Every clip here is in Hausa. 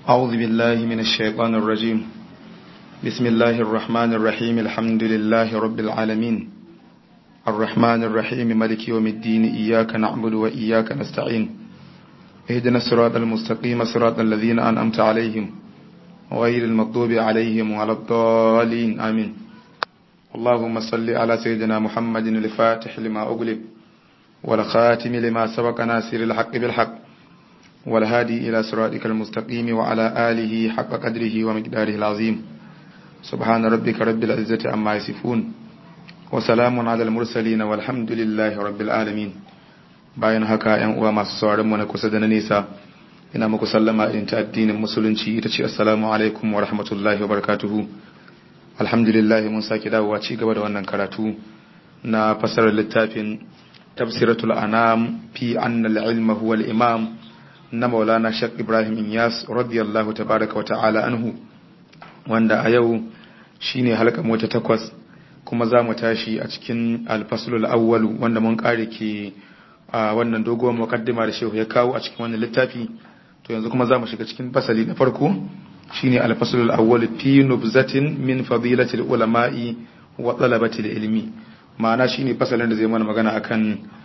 أعوذ بالله من الشيطان الرجيم بسم الله الرحمن الرحيم الحمد لله رب العالمين الرحمن الرحيم ملك يوم الدين إياك نعبد وإياك نستعين اهدنا الصراط المستقيم صراط الذين أنعمت عليهم غير المغضوب عليهم ولا الضالين آمين اللهم صل على سيدنا محمد الفاتح لما أغلب والخاتم لما سبق ناصر الحق بالحق والهادي إلى صراطك المستقيم وعلى آله حق قدره ومقداره العظيم سبحان ربك رب العزة عما يصفون وسلام على المرسلين والحمد لله رب العالمين bayan haka ‘yan uwa masu sauran mu na kusa da na nesa ina muku sallama irin ta addinin musulunci ita ce assalamu alaikum wa rahmatullahi wa barakatuhu alhamdulillah mun sake dawowa ci gaba da wannan karatu na fasarar littafin tafsiratul anam fi annal ilma huwa al-imam na maulana shek ibrahim inyas radiyallahu tabaraka wa ta'ala anhu wanda a yau shine halka mota takwas kuma za mu tashi a cikin alfasulul awwalu wanda mun kare ke a wannan doguwar mukaddima da shehu ya kawo a cikin wannan littafi to yanzu kuma za mu shiga cikin fasali na farko shine alfasulul awwal fi nubzatin min fadilatil ulama'i wa talabatil ilmi ma'ana shine fasalin da zai mana magana akan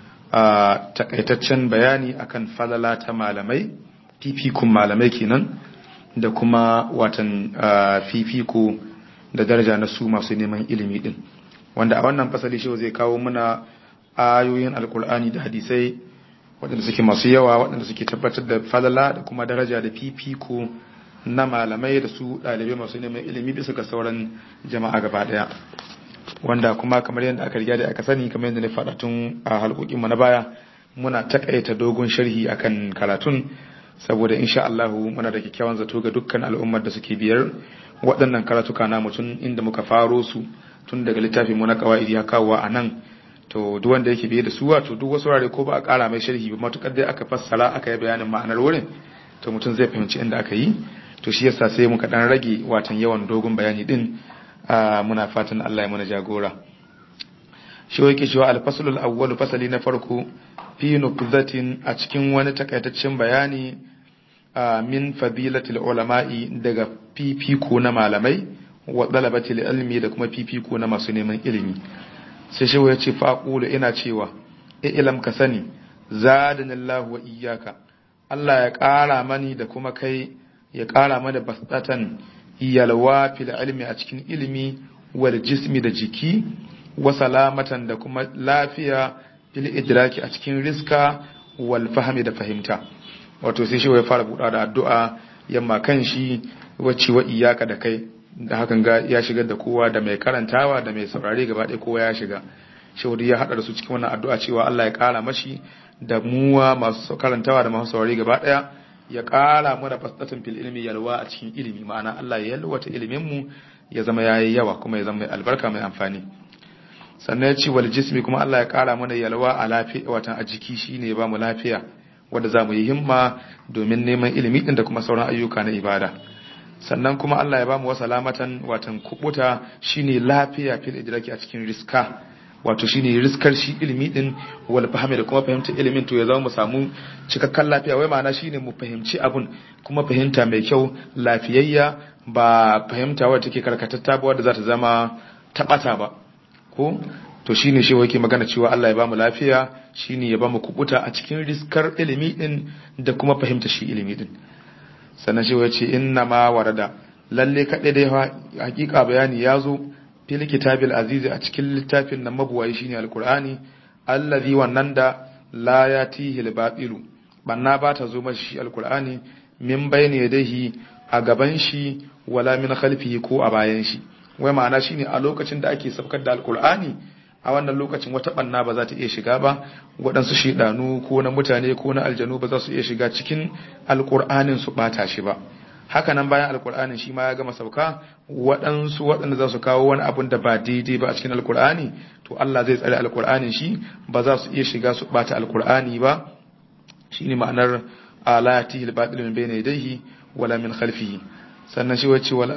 takaitaccen bayani akan falala ta malamai fifikun malamai kenan da kuma watan fifiko da daraja na su masu neman ilimi din wanda a wannan fasali shi zai kawo muna ayoyin alkur'ani da hadisai waɗanda suke masu yawa waɗanda suke tabbatar da falala da kuma daraja da fifiko na malamai da su ɗalibai masu neman ilimi bisa ga sauran jama'a gaba ɗaya wanda kuma kamar yadda aka riga da aka sani kamar yadda na faɗa tun a halkokin mu na baya muna takaita dogon sharhi akan karatun saboda insha Allah muna da kyakkyawan zato ga dukkan al'ummar da suke biyar waɗannan karatuka na mutum inda muka faro su tun daga littafin mu na qawaidi ya kawo a nan to duk wanda yake biye da su wato duk wasu wurare ko ba a ƙara mai sharhi ba matukar dai aka fassara aka yi bayanin ma'anar wurin to mutum zai fahimci inda aka yi to shi yasa sai muka dan rage watan yawan dogon bayani din muna fatan Allah ya mana jagora shi yake cewa al-faslul awwal fasali na farko fi nubzatin a cikin wani takaitaccen bayani min fadilatil ulama'i daga fifiko na malamai wa dalabatil ilmi da kuma fifiko na masu neman ilimi sai shi ya ce faqulu ina cewa ilam ka sani zadanallahu wa iyyaka Allah ya ƙara mani da kuma kai ya ƙara mana basatan yalwa fil ilmi a cikin ilimi wal jismi da jiki wa salamatan da kuma lafiya fil idraki a cikin riska wal fahmi da fahimta wato sai shi ya fara buɗa da addu'a yamma kan shi wacce wa iyaka da kai da hakan ga ya shigar da kowa da mai karantawa da mai saurare gaba ɗaya kowa ya shiga shawari ya haɗa da su cikin wannan addu'a cewa Allah ya ƙara mashi da muwa masu karantawa da masu saurare gaba ɗaya ya ƙara mana fasdatin fil ilmi yalwa a cikin ilimi ma'ana Allah ya yalwata ilimin mu ya zama yayi yawa kuma ya zama mai albarka mai amfani sannan ya ce wal jismi kuma Allah ya ƙara mana yalwa a lafiya watan a jiki shine ya ba mu lafiya wanda za mu yi himma domin neman ilimi din da kuma sauran ayyuka na ibada sannan kuma Allah ya ba mu wasalamatan watan kubuta shine lafiya fil idraki a cikin riska wato shine riskar shi ilimi din wal fahimi da kuma fahimtar ilimin to ya zama mu samu cikakken lafiya wai ma'ana shine mu fahimci abun kuma fahimta mai kyau lafiyayya ba fahimta wadda take karkatatta ba wadda za ta zama tabata ba ko to shine shi yake magana cewa Allah ya bamu lafiya shine ya bamu kubuta a cikin riskar ilimi din da kuma fahimta shi ilimi din sannan shi yace inna ma warada lalle kadai dai hakika bayani ya zo fil kitabil azizi a cikin littafin nan mabuwayi shine alqur'ani allazi wannan da la yatihi al-batilu banna ba ta zo mashi shi alqur'ani min bayni yadayhi a gaban shi wala min khalfihi ko a bayan shi wai ma'ana shine a lokacin da ake saukar da alqur'ani a wannan lokacin wata banna ba za ta iya shiga ba waɗansu shidanu ko na mutane ko na aljanu ba za su iya shiga cikin alqur'anin su bata shi ba haka nan bayan alkur'anin shi ma ya gama sauka waɗansu waɗanda za su kawo wani abun da ba daidai ba a cikin alkur'ani to Allah zai tsare alkur'anin shi ba za su iya shiga su ɓata alkur'ani ba shine ma'anar alayatihi al-batil min bayni yadayhi wala min khalfihi sannan shi wace wal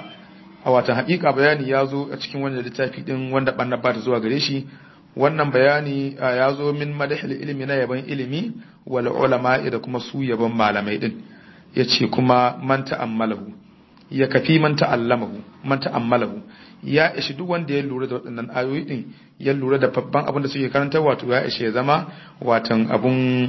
a watan haƙiƙa bayani ya zo a cikin wannan littafi din wanda banna ba ta zuwa gare shi wannan bayani ya zo min madahil ilmi na yaban ilimi wal ulama da kuma su yaban malamai din yace kuma man ta'ammalahu ya kafi man ta'allamahu man ta'ammalahu ya ishi duk wanda ya lura da waɗannan ayoyi din ya lura da babban abin da suke karanta wato ya ishe ya zama watan abun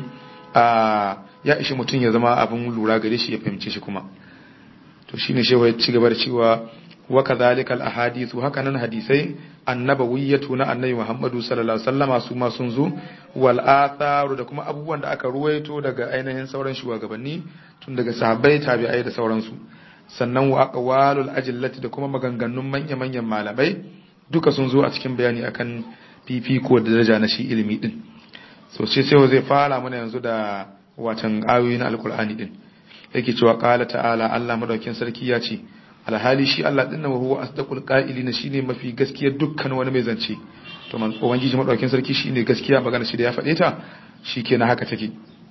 ya ishi mutum ya zama abun lura gare shi ya fahimce shi kuma to shine shewa ya ci gaba da cewa wa kadhalikal ahadithu haka nan hadisai annabawiyyatu na annabi Muhammadu sallallahu alaihi wasallama su ma sun zo wal atharu da kuma abubuwan da aka ruwaito daga ainihin sauran shugabanni tun daga sahabbai tabi'ai da sauransu sannan wa aqwalul ajillati da kuma maganganun manya manyan malamai duka sun zo a cikin bayani akan fifiko da daraja na shi ilimi din so sai sai zai fara mana yanzu da watan ayoyi na alkur'ani din yake cewa qala ta'ala Allah madaukin sarki ya ce alhali shi Allah dinnan wa huwa asdaqul qa'ilina shine mafi gaskiya dukkan wani mai zance to man ubangiji madaukin sarki shine gaskiya magana shi da ya faɗe ta shikenan haka take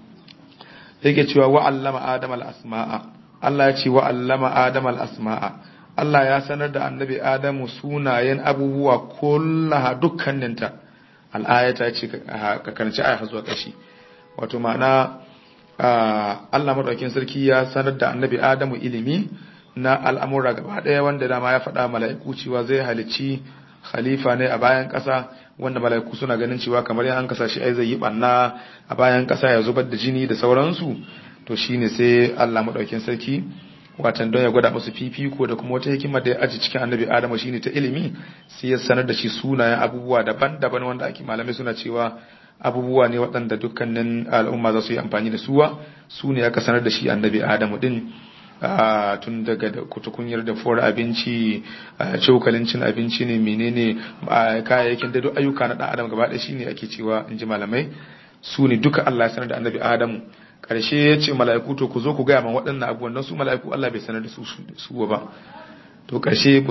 yake cewa wa allama adama al-asma'a Allah ya ce wa allama adama al-asma'a Allah ya sanar da annabi Adamu sunayen abubuwa kullaha dukkaninta al'ayata ce ka karanci aya zuwa ƙashi wato ma'ana Allah madaukin sarki ya sanar da annabi Adamu ilimi na al'amura gaba ɗaya wanda dama ya faɗa mala'iku cewa zai halicci khalifa ne a bayan ƙasa wanda mala'iku suna ganin cewa kamar yan an kasa shi ai zai yi ɓanna a bayan ƙasa ya zubar da jini da sauransu to shine sai Allah madaukin sarki watan don ya gwada musu fifiko da kuma wata hikima da ya aji cikin annabi Adamu shine ta ilimi sai ya sanar da shi sunayen abubuwa daban-daban wanda ake malamai suna cewa abubuwa ne waɗanda dukkanin al'umma za su yi amfani da suwa su ne aka sanar da shi annabi Adamu din tun daga kutukunyar da fuwar abinci cokalin cin abinci ne menene kayayyakin da duk ayyuka na ɗan adam gaba ɗaya shine ake cewa in ji malamai su ne duka Allah ya sanar da annabi Adamu karshe ya ce mala'iku to ku zo ku gaya man waɗannan abubuwan don su mala'iku Allah bai sanar da su su ba to karshe ba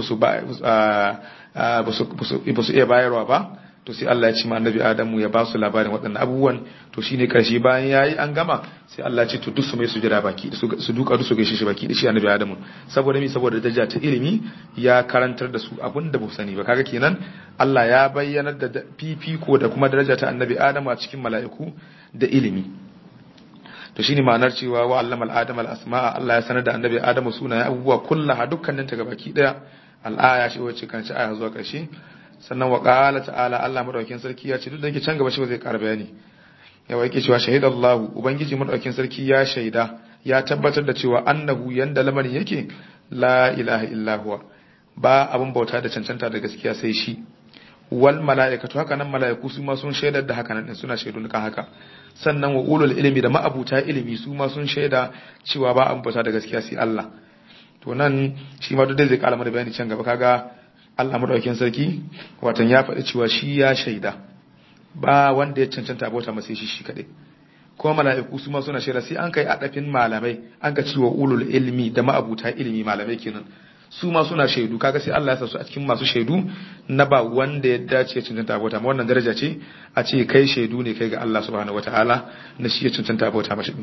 su iya bayarwa ba to sai Allah ya ce ma annabi Adamu ya ba su labarin waɗannan abubuwan to shine karshe bayan yayi an gama sai Allah ya ce to duk su mai sujada baki su duka duk su gaishe shi baki da shi annabi Adamu saboda mi saboda daraja ta ilimi ya karantar da su abin da ba sani ba kaga kenan Allah ya bayyanar da fifiko da kuma daraja ta annabi Adamu a cikin mala'iku da ilimi to shine ma'anar cewa wa allama al-adam al-asma'a Allah ya sanar da annabi Adamu sunayen abubuwa kullaha dukkanin ta gabaki daya al-aya shi wacce kan ci aya zuwa ƙarshe sannan wa qala ta'ala Allah madaukakin sarki ya ce duk da yake can gaba shi zai ƙara bayani yawa yake cewa shahidallahu ubangiji madaukakin sarki ya shaida ya tabbatar da cewa annahu yanda lamarin yake la ilaha illa huwa ba abun bauta da cancanta da gaskiya sai shi wal mala'ikatu haka nan mala'iku su ma sun shaidar da haka nan din suna shaidu kan haka sannan wa ulul ilmi da ma'abuta ilimi su ma sun shaida cewa ba an bauta da gaskiya sai Allah to nan shi ma duk zai kala mana bayani can gaba kaga Allah madaukakin sarki watan ya faɗi cewa shi ya shaida ba wanda ya cancanta bauta masa shi shi kadai kuma mala'iku su ma suna shaida sai an kai adafin malamai an ka cewa ulul ilmi da ma'abuta ilimi malamai kenan su ma suna shaidu kaga sai Allah ya sa su a cikin masu shaidu na ba wanda ya dace ya cancanta bauta ma wannan daraja ce a ce kai shaidu ne kai ga Allah subhanahu wataala na shi ya cancanta bauta mashi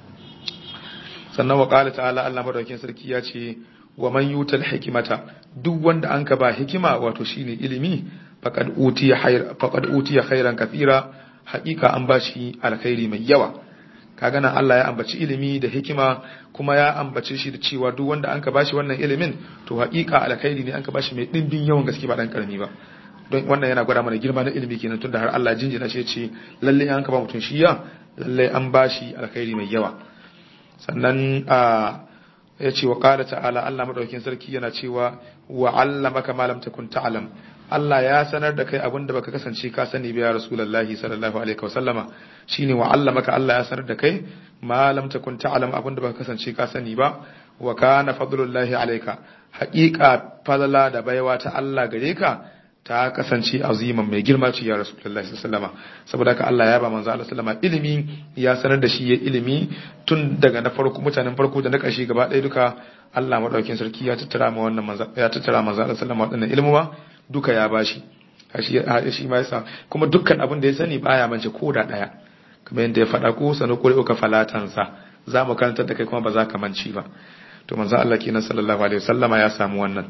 sannan wa qala ta'ala Allah madaukakin sarki ya ce wa man yutal hikimata duk wanda an ka ba hikima wato shine ilimi faqad utiya khayr faqad utiya khairan kathira haqiqa an bashi alkhairi mai yawa kaga nan Allah ya ambaci ilimi da hikima kuma ya ambace shi da cewa duk wanda an ka bashi wannan ilimin to haƙiƙa alkhairi ne an ka bashi mai dimbin yawan gaske ba dan karami ba don wannan yana gwada mana girma na ilimi kenan tunda har Allah jinjina shi ce lalle an ka ba mutum shi ya lalle an bashi alkhairi mai yawa sannan a ya ce wa qala ta'ala Allah madaukakin sarki yana cewa wa 'allamaka ma lam takun ta'lam Allah ya sanar da kai abin da baka kasance ka sani ba ya Rasulullahi sallallahu alaihi wasallama shine wa allamaka Allah ya sanar da kai ma lam takun ta'lam abin da baka kasance ka sani ba wa kana fadlullahi alayka haqiqa fadla da baiwa ta Allah gare ka ta kasance aziman mai girma ce ya Rasulullahi sallallahu alaihi wasallama saboda haka Allah ya ba manzo Allah sallama ilimi ya sanar da shi ya ilimi tun daga na farko mutanen farko da na ƙarshe gaba ɗaya duka Allah madaukakin sarki ya tattara ma wannan manzo ya tattara manzo Allah sallama waɗannan ilmuwa duka ya bashi shi ma yasa kuma dukkan abin da ya sani baya mance ko da daya kamar yadda ya faɗa ko sanu ko uka falatansa za mu karanta da kai kuma ba za ka manci ba to manzo Allah kenan sallallahu alaihi wasallama ya samu wannan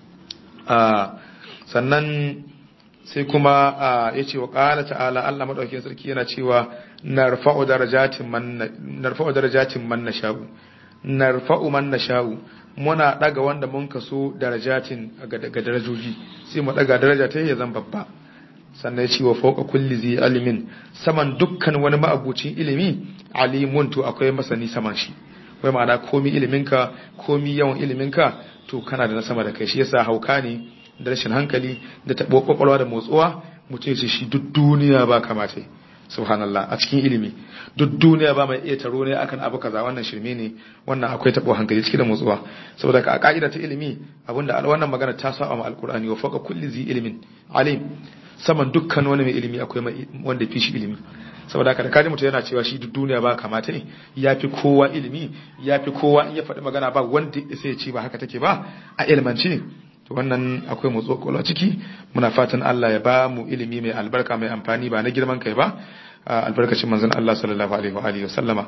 sannan sai kuma ya ce wa ƙala ta'ala Allah maɗaukin sarki yana cewa narfa'u darajatin man narfa'u darajatin man nasha'u narfa'u man nasha'u muna daga wanda mun kaso darajatin ga darajoji sai mu daga daraja ta ya zan babba sannan ya ce wa fauka kulli zai alimin saman dukkan wani ma'abucin ilimi alimun to akwai masani saman shi wai ma'ana komi iliminka komi yawan iliminka to kana da na sama da kai shi yasa hauka ne da rashin hankali da taɓo kwakwalwa da motsuwa mutum ce shi duk duniya ba kamata subhanallah a cikin ilimi duk duniya ba mai iya taro ne akan abu kaza wannan shirme ne wannan akwai taɓo hankali ciki da motsuwa saboda ka a ka'ida ta ilimi abinda wannan magana ta sa ma alqur'ani wa fawqa kulli zi ilimin alim saman dukkan wani mai ilimi akwai wanda fi shi ilimi saboda haka da kaji mutum yana cewa shi duk duniya ba kamata ne ya fi kowa ilimi ya fi kowa in ya faɗi magana ba wanda sai ya ce ba haka take ba a ilmanci to wannan akwai motso kwalwa ciki muna fatan Allah ya ba mu ilimi mai albarka mai amfani ba na girman kai ba albarkacin manzon Allah sallallahu alaihi wa alihi wasallama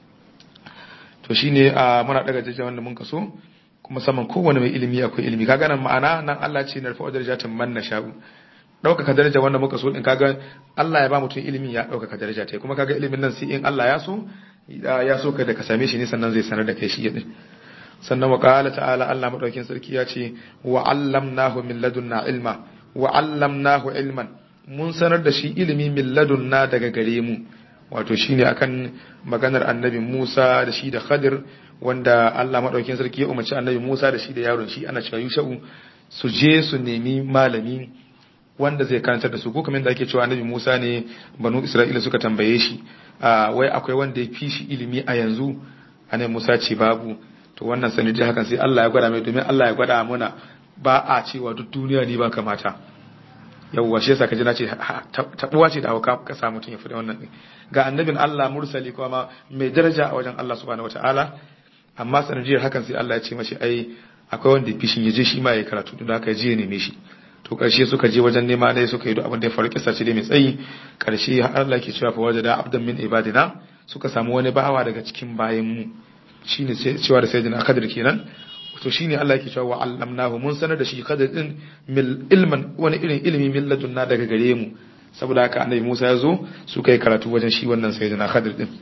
to shine muna daga jajjawa wanda mun kaso kuma saman kowane mai ilimi akwai ilimi kaga nan ma'ana nan Allah ce narfa'u darajatin man nasha'u ɗaukaka daraja wanda muka so in kaga Allah ya ba mutum ilimi ya ɗaukaka daraja ta kuma kaga ilimin nan sai in Allah ya so ya so ka da ka same shi ne sannan zai sanar da kai shi din sannan wa qala ta'ala Allah madaukin sarki ya ce wa allamnahu min ladunna ilma wa allamnahu ilman mun sanar da shi ilimi min ladunna daga gare mu wato shine akan maganar annabi Musa da shi da Khadir wanda Allah madaukin sarki ya umarci annabi Musa da shi da yaron shi ana cewa Yusha'u su je su nemi malami wanda zai karantar da su ko kamar da ake cewa annabi Musa ne banu Isra'ila suka tambaye shi wai akwai wanda ya fi shi ilimi a yanzu annabi Musa ce babu to wannan sanadi hakan sai Allah ya gwada mai domin Allah ya gwada mana ba a cewa duk duniya ne ba kamata yawwa shi yasa kaji na ce tabuwa ce da hauka ka samu mutum ya fi wannan din ga annabin Allah mursali kuma mai daraja a wajen Allah subhanahu wataala amma sanadiyar hakan sai Allah ya ce mashi ai akwai wanda ya fi shi ya je shi ma ya karatu don haka ya je ya neme shi to karshe suka je wajen nema dai suka yi duk abin da ya faru kisa ce dai mai tsayi karshe har Allah ke cewa fa wajada abdan min ibadina suka samu wani bawa daga cikin bayan mu shine sai cewa da sayyidina Khadir kenan to shine Allah yake cewa wa allamnahu mun sanar da shi Khadir din mil ilman wani irin ilimi min ladunna daga gare mu saboda haka annabi Musa ya zo suka yi karatu wajen shi wannan sayyidina Khadir din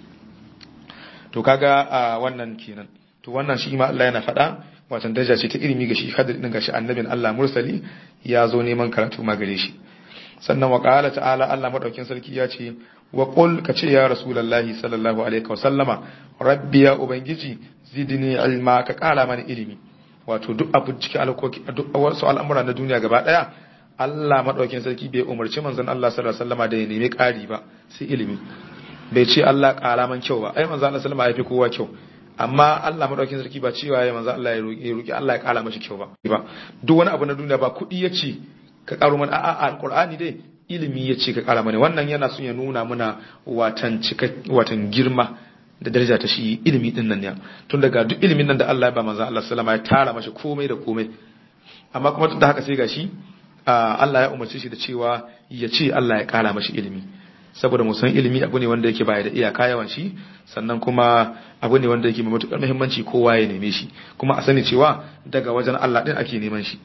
to kaga wannan kenan to wannan shi ma Allah yana faɗa watan daraja ce ta ilimi ga shi Khadir din gashi annabin Allah mursali ya zo neman karatu ma gare shi sannan wa qala ta'ala Allah madaukin sarki ya ce wa qul ka ce ya rasulullahi sallallahu alaihi wa sallama rabbi ya ubangiji zidni ilma ka kara mana ilimi wato duk abu cikin alkoki duk wasu al'amura na duniya gaba daya Allah madaukin sarki bai umarci manzon Allah sallallahu alaihi wasallama da ya nemi ƙari ba sai ilimi bai ce Allah ƙara man kyau ba ai manzon Allah sallallahu alaihi wasallama ya fi kowa kyau amma Allah madaukin sarki ba cewa ya manzo Allah ya roki ya roki Allah ya kara mashi kyau ba ba duk wani abu na duniya ba kudi yace ka karo mana a'a alqur'ani dai ilimi yace ka kara mana wannan yana son ya nuna muna watan cika watan girma da daraja ta shi ilimi din nan ne tun daga duk ilimin nan da Allah ya ba manzo Allah sallama ya tara mashi komai da komai amma kuma duk da haka sai gashi Allah ya umarci shi da cewa ya ce Allah ya kara mashi ilimi saboda mu san ilimi abu ne wanda yake baya da iyaka yawan shi sannan kuma abu ne wanda yake mai matukar muhimmanci kowa ya neme shi kuma a sani cewa daga wajen Allah din ake neman shi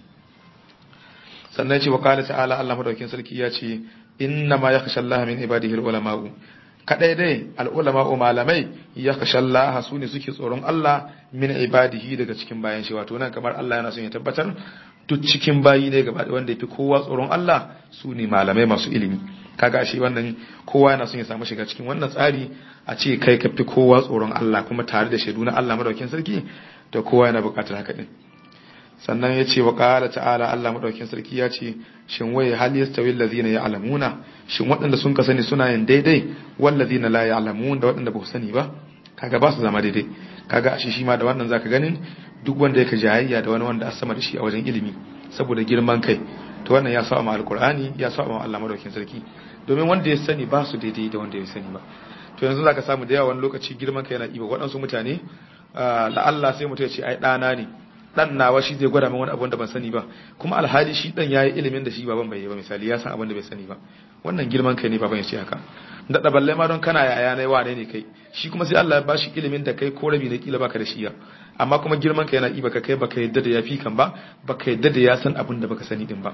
sannan ce wa qala ta'ala Allah madaukakin sarki ya ce inna ma yakhsha Allah min ibadihi al-ulama'u kadai dai al-ulama'u malamai yakhsha Allah su ne suke tsoron Allah min ibadihi daga cikin bayan shi wato nan kamar Allah yana son ya tabbatar duk cikin bayi ne gaba wanda yafi kowa tsoron Allah su ne malamai masu ilimi kaga shi wannan kowa yana son ya samu shiga cikin wannan tsari a ce kai ka fi kowa tsoron Allah kuma tare da shaidu na Allah madaukakin sarki to kowa yana buƙatar haka din sannan ya ce wa ƙara ta'ala Allah madaukakin sarki ya ce shin wai hal yastawi allazina ya'lamuna shin waɗanda sun ka sani suna yin daidai wallazina la ya'lamun da waɗanda ba su sani ba kaga ba su zama daidai kaga a shi shi ma da wannan zaka ganin duk wanda yake jayayya da wani wanda a sama da shi a wajen ilimi saboda girman kai to wannan ya saba ma alqur'ani ya saba ma Allah madaukakin sarki domin wanda ya sani ba su daidai da wanda ya sani ba to yanzu zaka samu da yawa wani lokaci girman kai yana iba waɗansu mutane la Allah sai mutum ya ce ai ɗana ne dan nawa shi zai gwada min wani abu da ban sani ba kuma alhali shi dan yayi ilimin da shi baban bai yi ba misali ya san abin da bai sani ba wannan girman kai ne baban ya ce haka da da balle ma don kana yaya ne wane ne kai shi kuma sai Allah ya bashi ilimin da kai ko rabi ne kila baka da shi ya amma kuma girman kai yana iba ka kai baka yadda da yafi kan ba baka yadda da ya san abin da baka sani din ba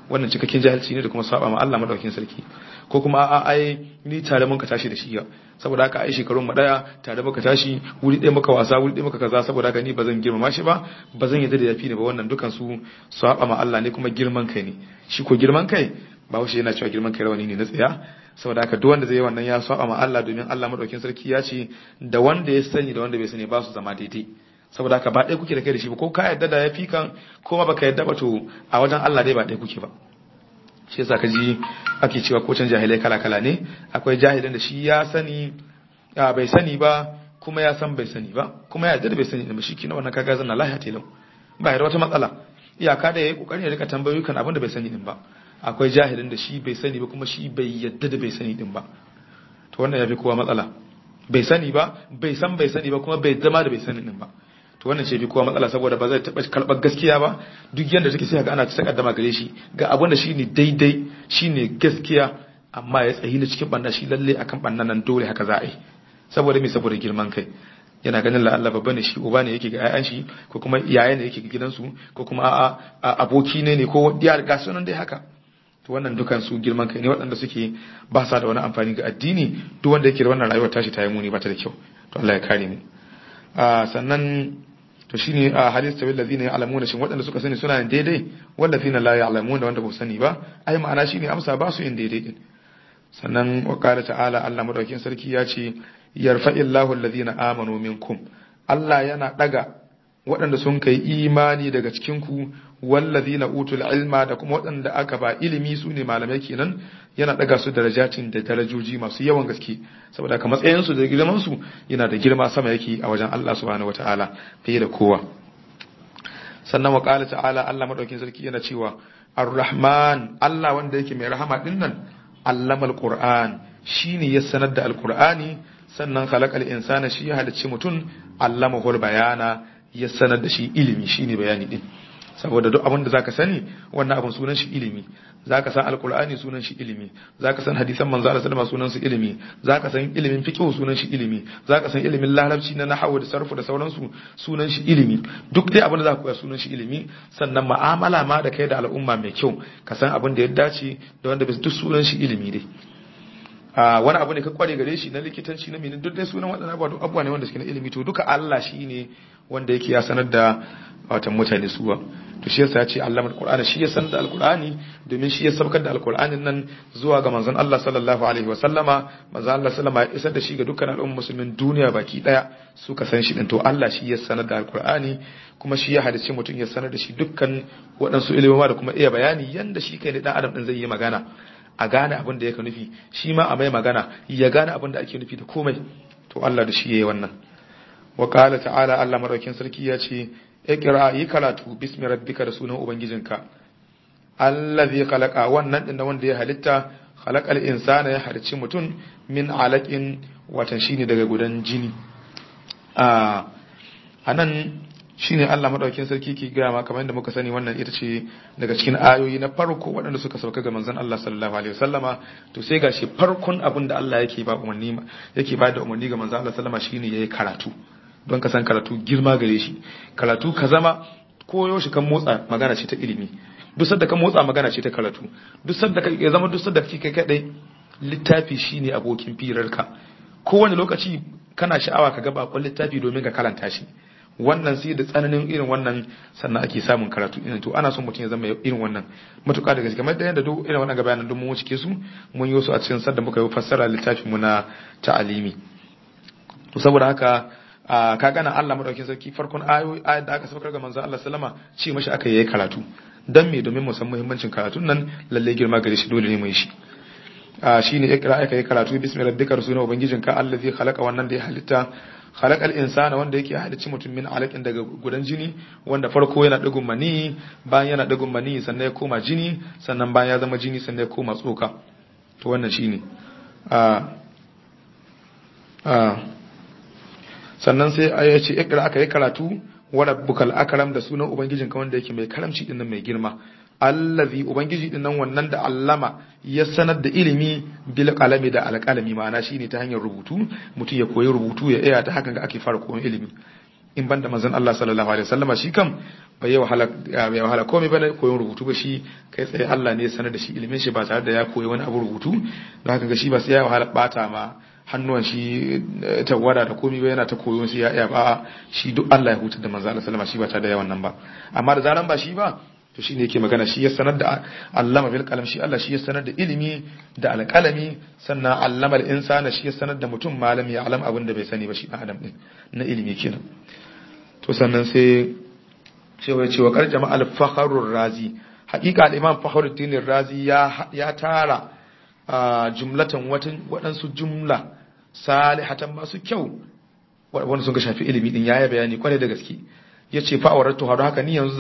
wannan cikakken jahilci ne da kuma saba ma Allah madaukakin sarki ko kuma a ai ni tare mun ka tashi da shi ya saboda haka ai shekarun mu daya tare muka tashi wuri ɗaya muka wasa wuri ɗaya muka kaza saboda haka ni bazan girmama shi ba bazan yadda da yafi ne ba wannan dukan su saba ma Allah ne kuma girman kai ne shi ko girman kai ba wuce yana cewa girman kai rawani ne na tsaya saboda haka duk wanda zai yi wannan ya saba ma Allah domin Allah madaukakin sarki ya ce da wanda ya sani da wanda bai sani ba su zama daidai saboda haka ba ɗaya kuke da kai da shi ba ko ka yadda da yafi kan ko ma baka yadda ba to a wajen Allah dai ba ɗaya kuke ba shi yasa ka ji ake cewa ko can jahilai kala kala ne akwai jahilin da shi ya sani bai sani ba kuma ya san bai sani ba kuma ya yadda da bai sani ba shi kina wannan kaga zan lahiya telau ba ya da wata matsala iyaka da yayi kokarin ya rika tambayoyi kan abin da bai sani din ba akwai jahilin da shi bai sani ba kuma shi bai yadda da bai sani din ba to wannan yafi kowa matsala bai sani ba bai san bai sani ba kuma bai zama da bai sani din ba to wannan ce bi kowa matsala saboda ba zai taba karbar gaskiya ba duk yanda take sai ga ana ta kaddama gare shi ga abin da shine daidai shine gaskiya amma ya tsayi da cikin banna shi lalle akan bannan nan dole haka za a yi saboda me saboda girman kai yana ganin la Allah babba ne shi uba ne yake ga ƴaƴan shi ko kuma iyaye ne yake ga gidansu ko kuma a aboki ne ne ko diya ga sunan dai haka to wannan dukan su girman kai ne waɗanda suke ba sa da wani amfani ga addini duk wanda yake da wannan rayuwar tashi ta yi muni ba ta da kyau to Allah ya kare mu sannan to shine a hadis tawil ladina ya'lamuna shin waɗanda suka sani suna yin daidai wallazina la ya'lamuna wanda ba su sani ba ai ma'ana shine amsa ba su yin daidai din sannan wa qala ta'ala Allah madaukakin sarki ya ce yarfa'illahu alladhina amanu minkum Allah yana daga waɗanda sun kai imani daga cikin ku wallazina utul ilma da kuma waɗanda aka ba ilimi su ne malamai kenan yana daga su darajatin da darajoji masu yawan gaske saboda ka matsayin su da girman su yana da girma sama yake a wajen Allah subhanahu wataala fiye da kowa sannan wa qala ta'ala Allah madaukakin sarki yana cewa ar-rahman Allah wanda yake mai rahama din nan allamal qur'an shine ya sanar da alqur'ani sannan khalaqal insana shi ya halicci mutum allamahul bayana ya sanar da shi ilimi shine bayani din saboda duk abin da zaka sani wannan abin sunan shi ilimi zaka san alqur'ani sunan shi ilimi zaka san hadisan manzo Allah sallama sunan su ilimi zaka san ilimin fiqh sunan shi ilimi zaka san ilimin larabci na nahwu da sarfu da sauransu sunan shi ilimi duk dai abin da zaka koya sunan shi ilimi sannan mu'amala ma da kai da al'umma mai kyau ka san abin da ya dace da wanda bai duk sunan shi ilimi dai wani abu ne ka kware gare shi na likitanci na minin duk dai sunan waɗannan abubuwa duk abubuwa ne wanda suke na ilimi to duka Allah shi ne wanda yake ya sanar da watan mutane suwa to shi yasa ya ce Allah alqur'ani shi ya sanar da alqur'ani domin shi ya sabkar da alqur'anin nan zuwa ga manzon Allah sallallahu alaihi wa sallama manzon Allah sallama ya isar da shi ga dukkan al'ummar musulmin duniya baki daya suka san shi din to Allah shi ya sanar da alqur'ani kuma shi ya hadice mutum ya sanar da shi dukkan waɗansu ilimoma da kuma iya bayani yanda shi kai ne dan adam din zai yi magana a gane abin da yake nufi shi ma a mai magana ya gane abin da ake nufi da komai to Allah da shi yayi wannan wa qala ta'ala Allah madaukin sarki ya ce iqra yi karatu bismi rabbika da sunan ubangijinka allazi khalaqa wannan din wanda ya halitta khalaqal insana ya halicci mutum min alaqin watan shine daga gudan jini a anan shine Allah madaukakin sarki ke gaya ma kamar yadda muka sani wannan ita ce daga cikin ayoyi na farko waɗanda suka sauka ga manzon Allah sallallahu alaihi wasallama to sai gashi farkon abin da Allah yake ba umarni yake ba da umarni ga manzon Allah sallama shine yayi karatu don ka san karatu girma gare shi karatu ka zama koyo shi kan motsa magana ce ta ilimi duk sadda ka motsa magana ce ta karatu duk sadda ka ya zama duk sadda kake kadai littafi shine abokin firarka kowane lokaci kana sha'awa ka ga bakon littafi domin ka karanta shi wannan sai da tsananin irin wannan sannan ake samun karatu irin to ana son mutum ya zama irin wannan matuƙa da gaske kamar da yadda duk irin wannan gabayanan duk mun wuce su mun yi su a cikin sadda muka yi fassara littafin mu na ta'alimi to saboda haka ka gana Allah madaukakin sarki farkon ayoyi ayat da aka saukar ga manzon Allah sallama ce mashi aka yi karatu dan me domin mu san muhimmancin karatun nan lalle girma gare shi dole ne mu yi shi shine ikra aka yi karatu bismi rabbika rasuna ubangijinka allazi khalaqa wannan da ya halitta khalaqal insana wanda yake halicci mutum min alaqin daga gudan jini wanda farko yana digun mani bayan yana digun mani sannan ya koma jini sannan bayan ya zama jini sannan ya koma tsoka to wannan shine a a sannan sai ya ce ikra aka yi karatu wa rabbukal akram da sunan ubangijinka wanda yake mai karamci din nan mai girma allazi ubangiji din nan wannan da allama ya sanar da ilimi bil qalami da alqalami ma'ana shine ta hanyar rubutu mutum ya koyi rubutu ya iya ta hakan ga ake fara koyon ilimi in banda manzon Allah sallallahu alaihi wasallama shi kam bai yi wahala bai wahala komai bane koyon rubutu ba shi kai tsaye Allah ne ya sanar da shi ilimin shi ba tare da ya koyi wani abu rubutu don haka ga shi ba sai ya wahala bata ma hannuwan shi tawada da komai ba yana ta koyo sai ya iya ba shi duk Allah ya hutar da manzon Allah sallallahu alaihi wasallama shi ba tare da yawan nan ba amma da zaran ba shi ba to shine yake magana shi ya sanar da allama bil qalam shi Allah shi ya sanar da ilimi da alqalami sannan allama al insana shi ya sanar da mutum malami ya alam abin da bai sani ba shi dan adam din na ilimi kenan to sannan sai sai ya ce wa qad jama'a al fakhrur razi haqiqa al imam fakhruddin razi ya ya tara jumlatan watan wadansu jumla salihatan masu kyau wanda sun ga shafi ilimi din yayi bayani kwarai da gaske ya ce fa'awaratu haɗu haka ni yanzu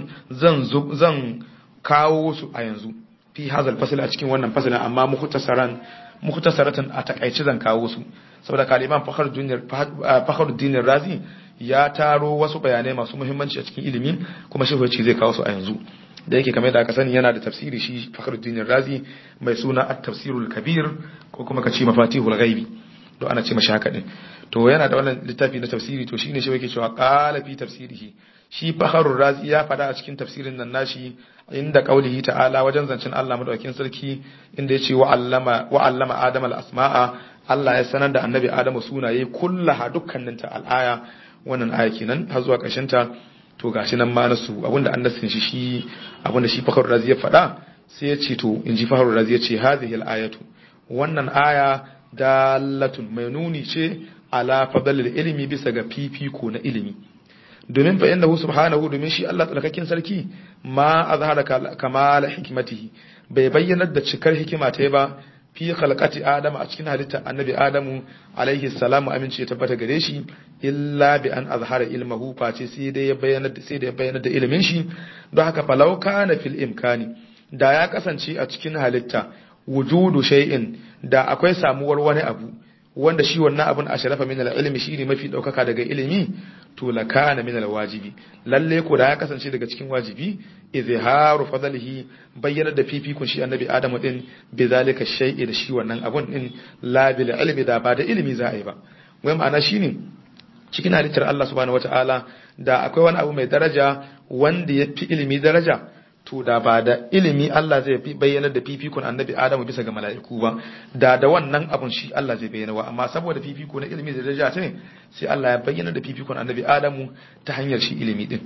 zan kawo su a yanzu fi hazal fasila a cikin wannan fasilin amma muhtasaratan a takaici zan kawo su saboda kaliman fakhruddin razi ya taro wasu bayanai masu muhimmanci a cikin ilimi kuma shi ce zai kawo su a yanzu da yake kamar da aka sani yana da tafsiri shi fakhruddin razi mai suna at-tafsirul kabir ko kuma kace mafatihul ghaibi to ana ce mashi haka din to yana da wannan littafi na tafsiri to shine shi yake cewa qala fi tafsirihi shi fakharur razi ya fada a cikin tafsirin nan nashi inda qaulihi ta'ala wajen zancin Allah madaukakin sarki inda yace wa allama wa allama adama al-asma'a Allah ya sanar da annabi Adamu sunaye kullaha dukkanin ta al-aya wannan aya kenan har zuwa ƙarshen ta to gashi nan ma nasu abinda an nasin shi shi abinda shi fakharur razi ya fada sai ya ce to inji fakharur razi ya ce hadhihi al-ayatu wannan aya dalatun mai nuni ce ala fadalil ilimi bisa ga fifiko na ilimi domin fa innahu subhanahu domin shi Allah tsarkakin sarki ma azhara kamal hikmatihi bai bayyana da cikar hikima ta ba fi khalqati adama a cikin halitta annabi adamu alaihi salamu amince ya tabbata gare shi illa bi an azhara ilmahu face sai dai ya bayyana sai da ya bayyana da ilimin shi don haka falau kana fil imkani da ya kasance a cikin halitta wujudu shay'in da akwai samuwar wani abu wanda shi wannan abun a sharafa min al-ilmi shine mafi daukaka daga ilimi to la kana min al-wajibi lalle ko da ya kasance daga cikin wajibi izharu fadlihi bayyana da fifikun shi annabi adamu din bi zalika shay'i da shi wannan abun din la bil ilmi da ba da ilimi za a yi ba wai ma'ana shine cikin halittar Allah subhanahu wataala da akwai wani abu mai daraja wanda ya fi ilimi daraja to da ba da ilimi Allah zai bayyana da fifikon annabi Adamu bisa ga mala'iku ba da da wannan abun shi Allah zai bayyana wa amma saboda fifiko na ilimi da daraja ce sai Allah ya bayyana da fifikon annabi Adamu ta hanyar shi ilimi din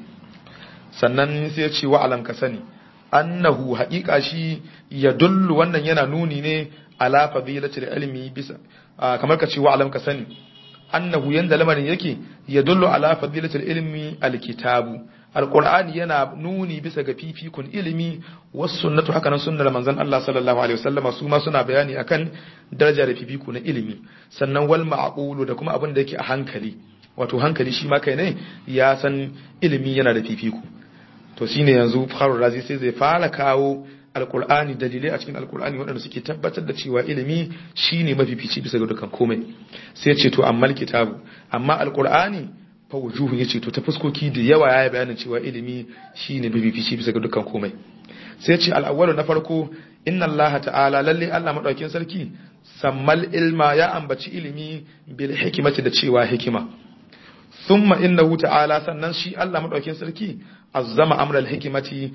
sannan sai ya ce wa alam ka sani annahu haqiqa shi ya dullu wannan yana nuni ne ala fadilatil ilmi bisa kamar ka ce wa alam ka sani annahu yanda lamarin yake ya dullu ala fadilatil ilmi alkitabu alqur'ani yana nuni bisa ga fifikun ilimi wasu sunnatu haka nan sunnar manzon Allah sallallahu alaihi wasallama su ma suna bayani akan daraja da fifiku na ilimi sannan wal ma'qulu da kuma abin da yake a hankali wato hankali shi ma kai ne ya san ilimi yana da fifiku to shine yanzu Fakhrul Razi sai zai fara kawo alqur'ani dalilai a cikin alqur'ani waɗanda suke tabbatar da cewa ilimi shine mafifici bisa ga dukkan komai sai ce to amma kitabu amma alqur'ani fa wujuhun yace to ta fuskoki da yawa yayi bayanin cewa ilimi shine bibifici bisa ga dukkan komai sai ce al-awwalu na farko inna Allah ta'ala lalle Allah madaukin sarki sammal ilma ya ambaci ilimi bil hikmati da cewa hikima thumma innahu ta'ala sannan shi Allah madaukin sarki azzama amra al-hikmati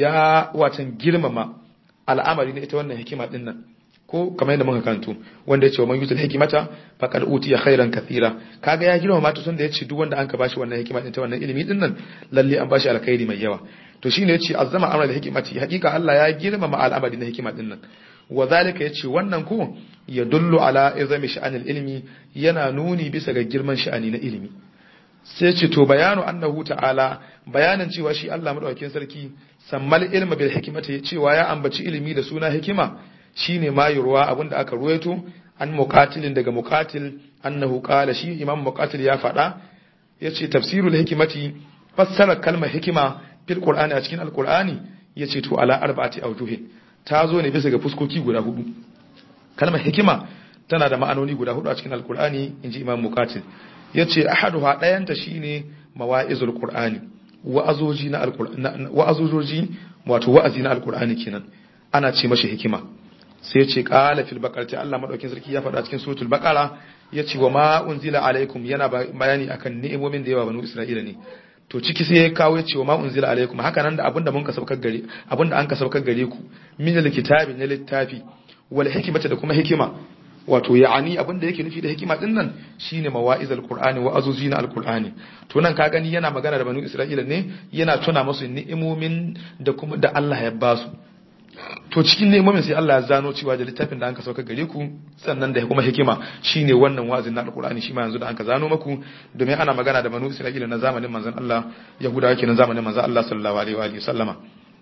ya watan girmama al'amari ne ita wannan hikima din nan ko kamar yadda muka kanto wanda ya ce wa man yutul hikimata faqad utiya khairan kathira kaga ya girma mata tun da ya ce duk wanda an ka bashi wannan hikima din ta wannan ilimi din nan lalle an bashi alkhairi mai yawa to shine yace azzama amra da hikimati hakika Allah ya girmama al'amari na hikima din nan wa zalika yace wannan ko ya dullu ala izami sha'anil ilmi yana nuni bisa ga girman sha'ani na ilimi sai ce to bayanu annahu ta'ala bayanin cewa shi Allah madaukakin sarki sammal ilma bil hikmati cewa ya ambaci ilimi da suna hikima shine ma yurwa abinda aka ruwaito an muqatilin daga muqatil annahu qala shi imam muqatil ya faɗa yace tafsirul hikimati fassara kalmar hikima fil qur'ani a cikin alqur'ani yace to ala arba'ati awjuhin ta zo ne bisa ga fuskoki guda hudu kalmar hikima tana da ma'anoni guda hudu a cikin alqur'ani inji imam muqatil yace ahaduha dayanta shine mawa'izul qur'ani wa'azoji na alqur'ani wa'azoji wato wa'azi na alqur'ani kenan ana ce mashi hikima sai ce qala fil baqara ta Allah madaukin sarki ya faɗa cikin suratul baqara ya ce wa ma unzila alaikum yana bayani akan ni'imomin da yawa banu isra'ila ne to ciki sai ya kawo ya ce wa ma unzila alaikum haka nan da abinda mun ka saukar gare abinda an ka saukar gare ku min alkitabi na littafi wal hikmata da kuma hikima wato ya'ani abinda yake nufi da hikima din nan shine mawa'izul qur'ani wa azuzi na alqur'ani to nan ka gani yana magana da banu isra'ila ne yana tuna musu ni'imomin da kuma da Allah ya ba su to cikin nemomin sai Allah ya zano cewa da littafin da anka sauka gare ku sannan da kuma hikima shine wannan wa'azin na alqur'ani shi ma yanzu da anka zano maku domin ana magana da banu isra'ila na zamanin manzon Allah yahudawa kenan zamanin manzon Allah sallallahu alaihi wa alihi sallama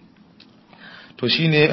to shine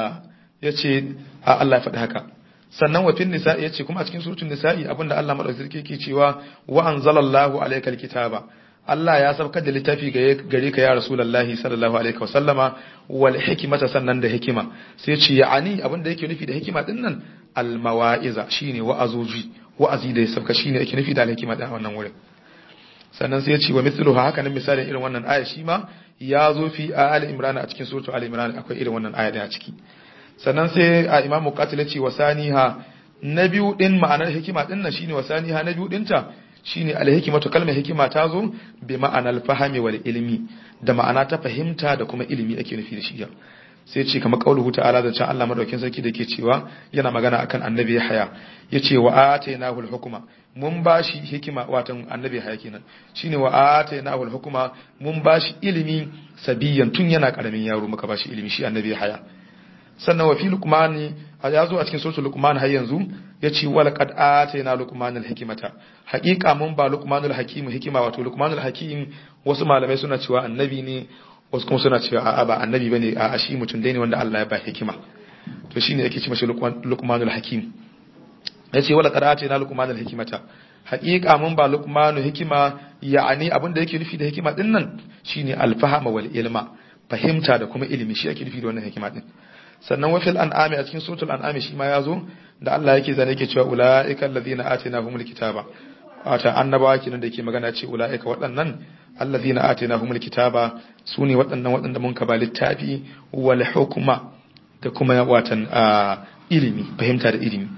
yace Allah ya faɗi haka sannan wa fin nisa'i yace kuma a cikin suratul nisa'i abinda Allah madaukakin yake cewa wa anzalallahu alaykal kitaba Allah ya saukar da littafi gare ka ya Rasulullahi sallallahu alaihi wa sallama wal hikmata sannan da hikima sai ce ya'ani abin da yake nufi da hikima din nan al mawa'iza shine wa'azoji wa'azi da ya sauka shine yake nufi da al hikima da wannan wurin sannan sai ya ce wa mithluhu haka nan misalin irin wannan aya shi ma ya zo fi ali imran a cikin suratul ali imran akwai irin wannan aya da a ciki sannan sai a imam muqatil ya ce wasaniha na biyu din ma'anar hikima din nan shine wasaniha na biyu dinta shine alhikimatu kalmar hikima ta zo bi ma'anar fahami wal ilmi da ma'ana ta fahimta da kuma ilimi ake nufi da shi sai ce kamar qauluhu ta'ala da can Allah madaukin sarki da ke cewa yana magana akan annabi Yahya yace wa atainahu al-hukma mun bashi hikima watan annabi Yahya kenan shine wa atainahu al-hukma mun bashi ilimi sabiyan tun yana karamin yaro muka bashi ilimi shi annabi Yahya sannan wa fi luqmani ya zo a cikin suratul luqman har yanzu yace wala qad atayna luqmanal hikmata haqiqa mun ba luqmanul hakim hikima wato luqmanul hakim wasu malamai suna cewa annabi ne wasu kuma suna cewa a'a ba annabi bane a shi mutum dai ne wanda Allah ya ba hikima to shine yake ce mashi luqmanul hakim yace wala qad atayna luqmanal hikmata haqiqa mun ba luqmanu hikima ya'ani abinda yake nufi da hikima din nan shine alfahama wal ilma fahimta da kuma ilimi shi yake nufi da wannan hikima din sannan wafil an'ami a cikin suratul an'ami shi ma yazo da Allah yake zane yake cewa ulaika allazina atainahumul kitaba wata annabawa kenan da yake magana ce ulaika waɗannan allazina atainahumul kitaba sune waɗannan waɗanda mun ba littafi wal hukma da kuma watan ilimi fahimta da ilimi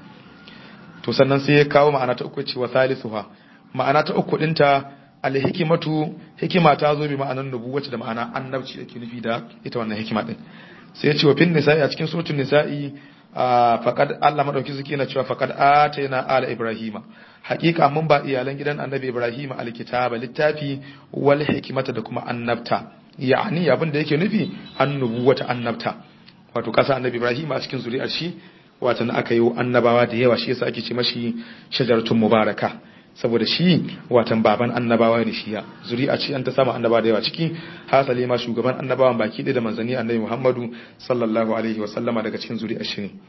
to sannan sai ya kawo ma'ana ta uku cewa salisuha ma'ana ta uku dinta alhikimatu hikima ta zo bi ma'anar nubuwati da ma'ana annabci yake nufi da ita wannan hikima din sai ya ce wa fin nisa'i a cikin suratul nisa'i faqad Allah madauki suke na cewa faqad atayna ala ibrahima haqiqa mun ba iyalan gidan annabi ibrahima alkitaba littafi wal hikmata da kuma annabta yani abin da yake nufi annubuwata annabta wato kasa annabi ibrahima a cikin zuri'ar shi wato aka yi annabawa da yawa shi yasa ake ce mashi shajaratun mubaraka saboda shi watan baban annabawa ne shi ya zuri'a ce an ta samu annaba da yawa ciki hasali ma shugaban annabawan baki ɗaya da manzanni annabi Muhammadu sallallahu alaihi wa sallama daga cikin zuri'a shi ne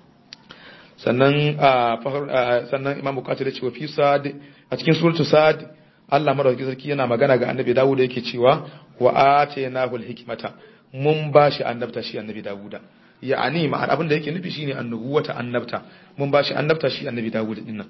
sannan sannan Imam Bukhari da cewa fi sad a cikin suratu sad Allah madaukakin sarki yana magana ga annabi Dawud yake cewa wa atainahu hikmata mun bashi annabta shi annabi Dawuda ya'ani ma'an abin da yake nufi shine annubuwata annabta mun bashi annabta shi annabi Dawud dinnan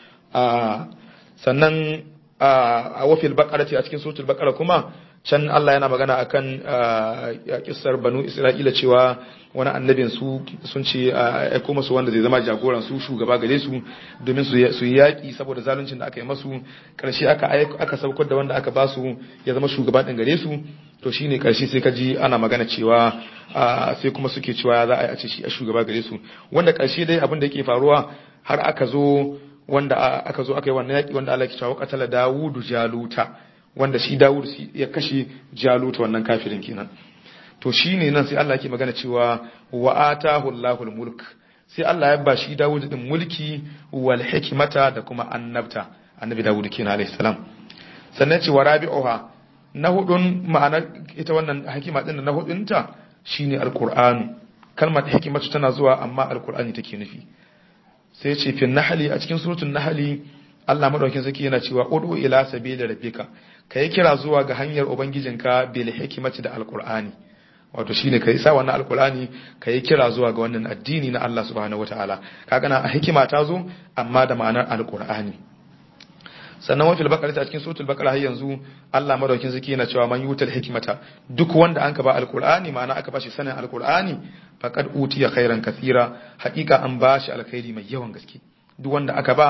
sannan a wafil bakara ce a cikin suratul bakara kuma can Allah yana magana akan kissar banu Isra'ila cewa wani annabin su sun ce a kuma su wanda zai zama jagoran su shugaba gare su domin su yi yaƙi saboda zaluncin da aka yi masu ƙarshe aka aka saukar da wanda aka ba su ya zama shugaba ɗin gare su to shine ƙarshe sai ka ji ana magana cewa sai kuma suke cewa za a yi a ce shi a shugaba gare su wanda ƙarshe dai abin da yake faruwa har aka zo wanda aka zo aka yi wannan yaƙi wanda Allah ke cewa qatala Dawudu Jaluta wanda shi Dawud ya kashe Jaluta wannan kafirin kenan to shine nan sai Allah yake magana cewa wa atahu Allahul mulk sai Allah ya ba shi Dawud din mulki wal hikmata da kuma annabta annabi Dawud kenan alayhi salam sannan ce wa rabi'uha na hudun ma'ana ita wannan hikima din na hudunta shine alqur'anu kalmar hikimatu tana zuwa amma alqur'ani take nufi sai ce fi nahali a cikin surutun nahali Allah madaukin sarki yana cewa udu ila sabili rabbika kai kira zuwa ga hanyar ubangijinka bil hikmati da alqur'ani wato shine kai sa wannan alqur'ani kai kira zuwa ga wannan addini na Allah subhanahu wataala kaga na hikima ta zo amma da ma'anar alqur'ani sannan wafil bakara a cikin suratul bakara har yanzu Allah madaukin sarki yana cewa man yutal hikmata duk wanda anka ba alqur'ani ma'ana aka bashi sanin alqur'ani faqad utiya khairan kathira haqiqa an bashi alkhairi mai yawan gaske duk wanda aka ba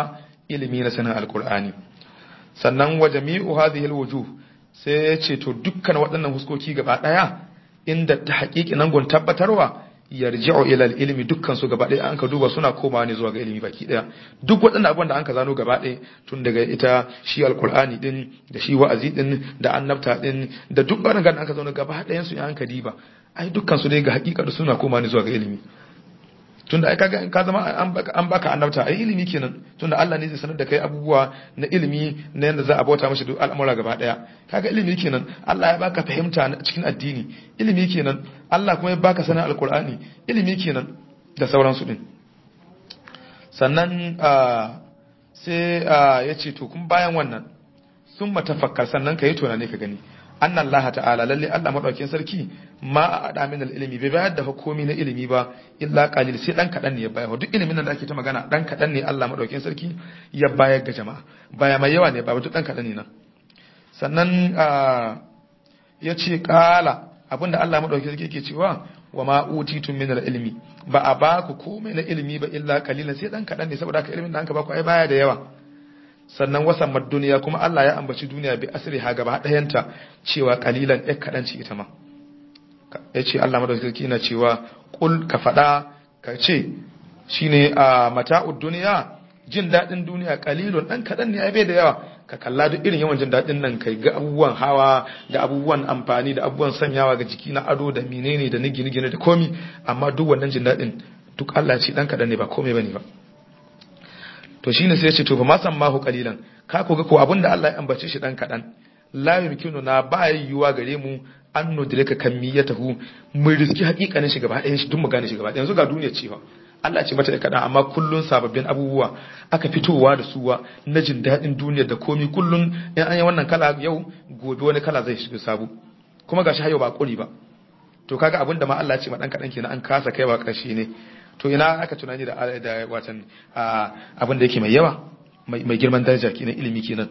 ilimi na sanin alkur'ani sannan wa jami'u hadhihi alwujuh sai ya ce to dukkan waɗannan huskoki gaba ɗaya inda ta haƙiƙi nan gun tabbatarwa yarji'u ila ilimi dukkan su gaba ɗaya an ka duba suna komawa ne zuwa ga ilimi baki ɗaya duk waɗannan abubuwan da an ka zano gaba ɗaya tun daga ita shi alkur'ani din da shi wa'azi din da annabta din da duk waɗannan da an ka zano gaba ɗayan su an ka diba ai dukkan su dai ga haƙiƙa suna komawa ne zuwa ga ilimi tunda ai kaga ka zama an baka annabta ai ilimi kenan tunda Allah ne zai sanar da kai abubuwa na ilimi na yanda za a bauta mashi duk al'amura gaba daya kaga ilimi kenan Allah ya baka fahimta cikin addini ilimi kenan Allah kuma ya baka sanin alqur'ani ilimi kenan da sauransu din sannan sai ya ce to kun bayan wannan sun matafakkar sannan ka yi tunani ka gani anna Allah ta'ala lalle Allah madaukakin sarki ma a ada min ilimi bai bayar da hukumi na ilimi ba illa qalil sai dan kadan ne ya bayar duk ilimin nan da ake ta magana dan kadan ne Allah madaukakin sarki ya bayar ga jama'a baya mai yawa ne ba duk dan kadan ne nan sannan ya ce kala abinda Allah madaukakin sarki yake cewa wa ma utitum min ilmi ba a ba ku komai na ilimi ba illa qalilan sai dan kadan ne saboda haka ilimin da an ka ba ku ai baya da yawa sannan wasan duniya kuma Allah ya ambaci duniya bi asiri ha gaba ɗayanta cewa kalilan ɗaya kaɗan ce ita ma ya ce Allah madaukakin na cewa kul ka faɗa ka ce shine a mata'ud duniya jin daɗin duniya kalilun ɗan kaɗan ne ai bai da yawa ka kalla duk irin yawan jin daɗin nan kai ga abubuwan hawa da abubuwan amfani da abubuwan sanyawa ga jiki na ado da menene da nigi nigi da komi amma duk wannan jin daɗin duk Allah ce ɗan kaɗan ne ba komai bane ba to shine sai ya ce to fa ma sammahu qalilan ka ko ga ko abinda Allah ya ambace shi dan kadan la yumkinu na ba yiwuwa gare mu an nudrika kamiyatahu mu riski hakikanin shi gaba ɗayan shi duk mu gane shi gaba ɗayan yanzu ga duniya ce fa Allah ce mata da kadan amma kullun sababbin abubuwa aka fitowa da suwa na jin daɗin duniyar da komi kullun in an yi wannan kala yau gobe wani kala zai shiga sabu kuma gashi hayo ba kuri ba to kaga abinda ma Allah ce ma dan kadan kenan an kasa kaiwa ƙarshe ne to ina aka tunani da da watan abin da yake mai yawa mai girman daraja kenan ilimi kenan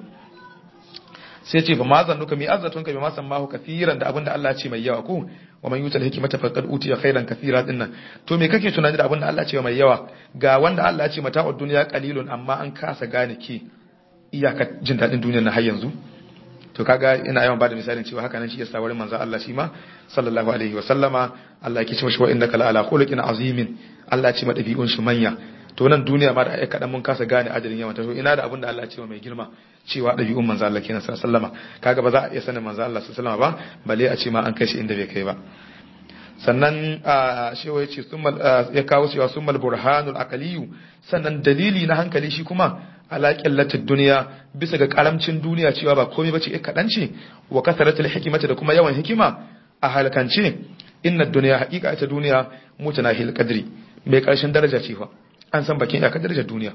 sai ce fa ma zannuka mi azzatun ka bi ma sammahu kathiran da abin da Allah ce mai yawa ko wa man yutal hikmata faqad utiya khairan kathira dinnan to me kake tunani da abin da Allah ce mai yawa ga wanda Allah ce mata'ud dunya qalilun amma an kasa gane ki iyaka jin dadin duniyar na har yanzu to kaga ina yawan bada misalin cewa haka nan shi yasa wurin manzo Allah shi ma sallallahu alaihi wa sallama Allah yake cewa shi wa innaka la ala khuluqin azimin Allah ya ce ma dabi'un shi manya to nan duniya ma da ai kadan mun kasa gane adadin yawan ta to ina da abin da Allah ya ce mai girma cewa dabi'un manzo Allah kenan sallallahu alaihi wa sallama kaga ba za a iya sanin manzo Allah sallallahu alaihi wa sallama ba balle a ce ma an kai shi inda bai kai ba sannan shi ya ce ya kawo cewa summal burhanul aqliyu sannan dalili na hankali shi kuma ala qillatud duniya bisa ga karamcin duniya cewa ba komai bace kadan ce wa kasaratul hikmati da kuma yawan hikima a halakance inna dunya haqiqa ita duniya mutanahil qadri mai karshen daraja ce fa an san bakin iyakar darajar duniya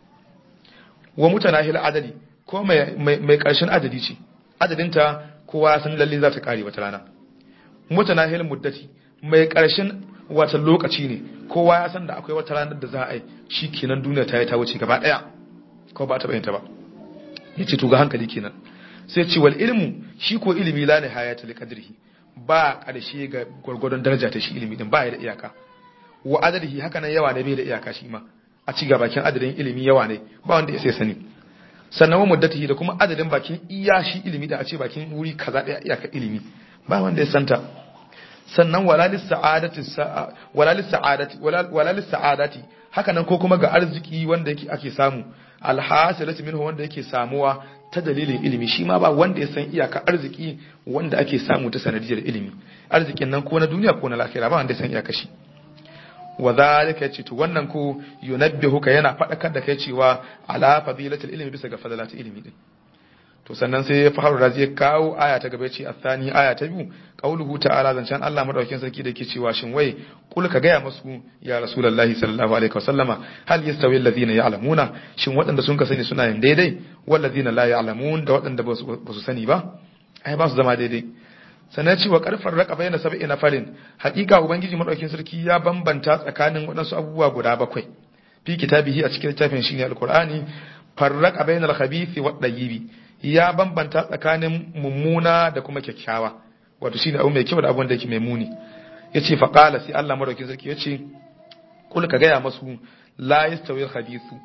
wa mutanahil adadi ko mai mai karshen adadi ce adadinta kowa san lalle za ta kare wata rana mutanahil muddati mai karshen wata lokaci ne kowa ya san da akwai wata ranar da za a yi shi kenan duniya ta yi ta wuce gaba daya ko ba ta bayyanta ba ya ce tuga hankali kenan sai ce wal ilmu shi ko ilimi la nihayata li qadrihi ba karshe ga gwargwadon daraja ta shi ilimi din ba ya da iyaka wa adadihi haka nan yawa ne bai da iyaka shi ma a ci bakin adadin ilimi yawa ne ba wanda ya sai sani sannan wa muddatihi da kuma adadin bakin iya shi ilimi da a ce bakin wuri kaza daya iyaka ilimi ba wanda ya santa sannan walalis sa'adati walalis sa'adati walalis sa'adati haka nan ko kuma ga arziki wanda yake ake samu alhasilatu minhu wanda yake samuwa ta dalilin ilimi shi ma ba wanda ya san iyaka arziki wanda ake samu ta sanadiyar ilimi arzikin nan ko na duniya ko na lahira ba wanda ya san iyaka shi wa zalika yace to wannan ko yunabbihuka yana fadakar da kai cewa ala fadilatul ilmi bisa ga fadalatul ilmi din to sannan sai ya faru razi ya kawo aya ta gaba ce athani aya ta biyu qauluhu ta'ala zancan Allah madaukakin sarki da yake cewa shin wai kul ka gaya musu ya rasulullahi sallallahu alaihi wasallama hal yastawi alladhina ya'lamuna shin waɗanda sun ka sani suna yin daidai wal ladina la ya'lamun da waɗanda ba su sani ba ai ba su zama daidai sannan cewa karfar raka bayyana sab'i na farin hakika ubangiji madaukakin sarki ya bambanta tsakanin waɗansu abubuwa guda bakwai fi kitabihi a cikin littafin shine alqur'ani farraqa bainal khabithi wad dayyibi ya bambanta tsakanin mummuna da kuma kyakkyawa wato shine abu mai kyau da abun da yake mai muni yace fa qala sai Allah madaukin sarki yace kul ka gaya masu la yastawi khabithu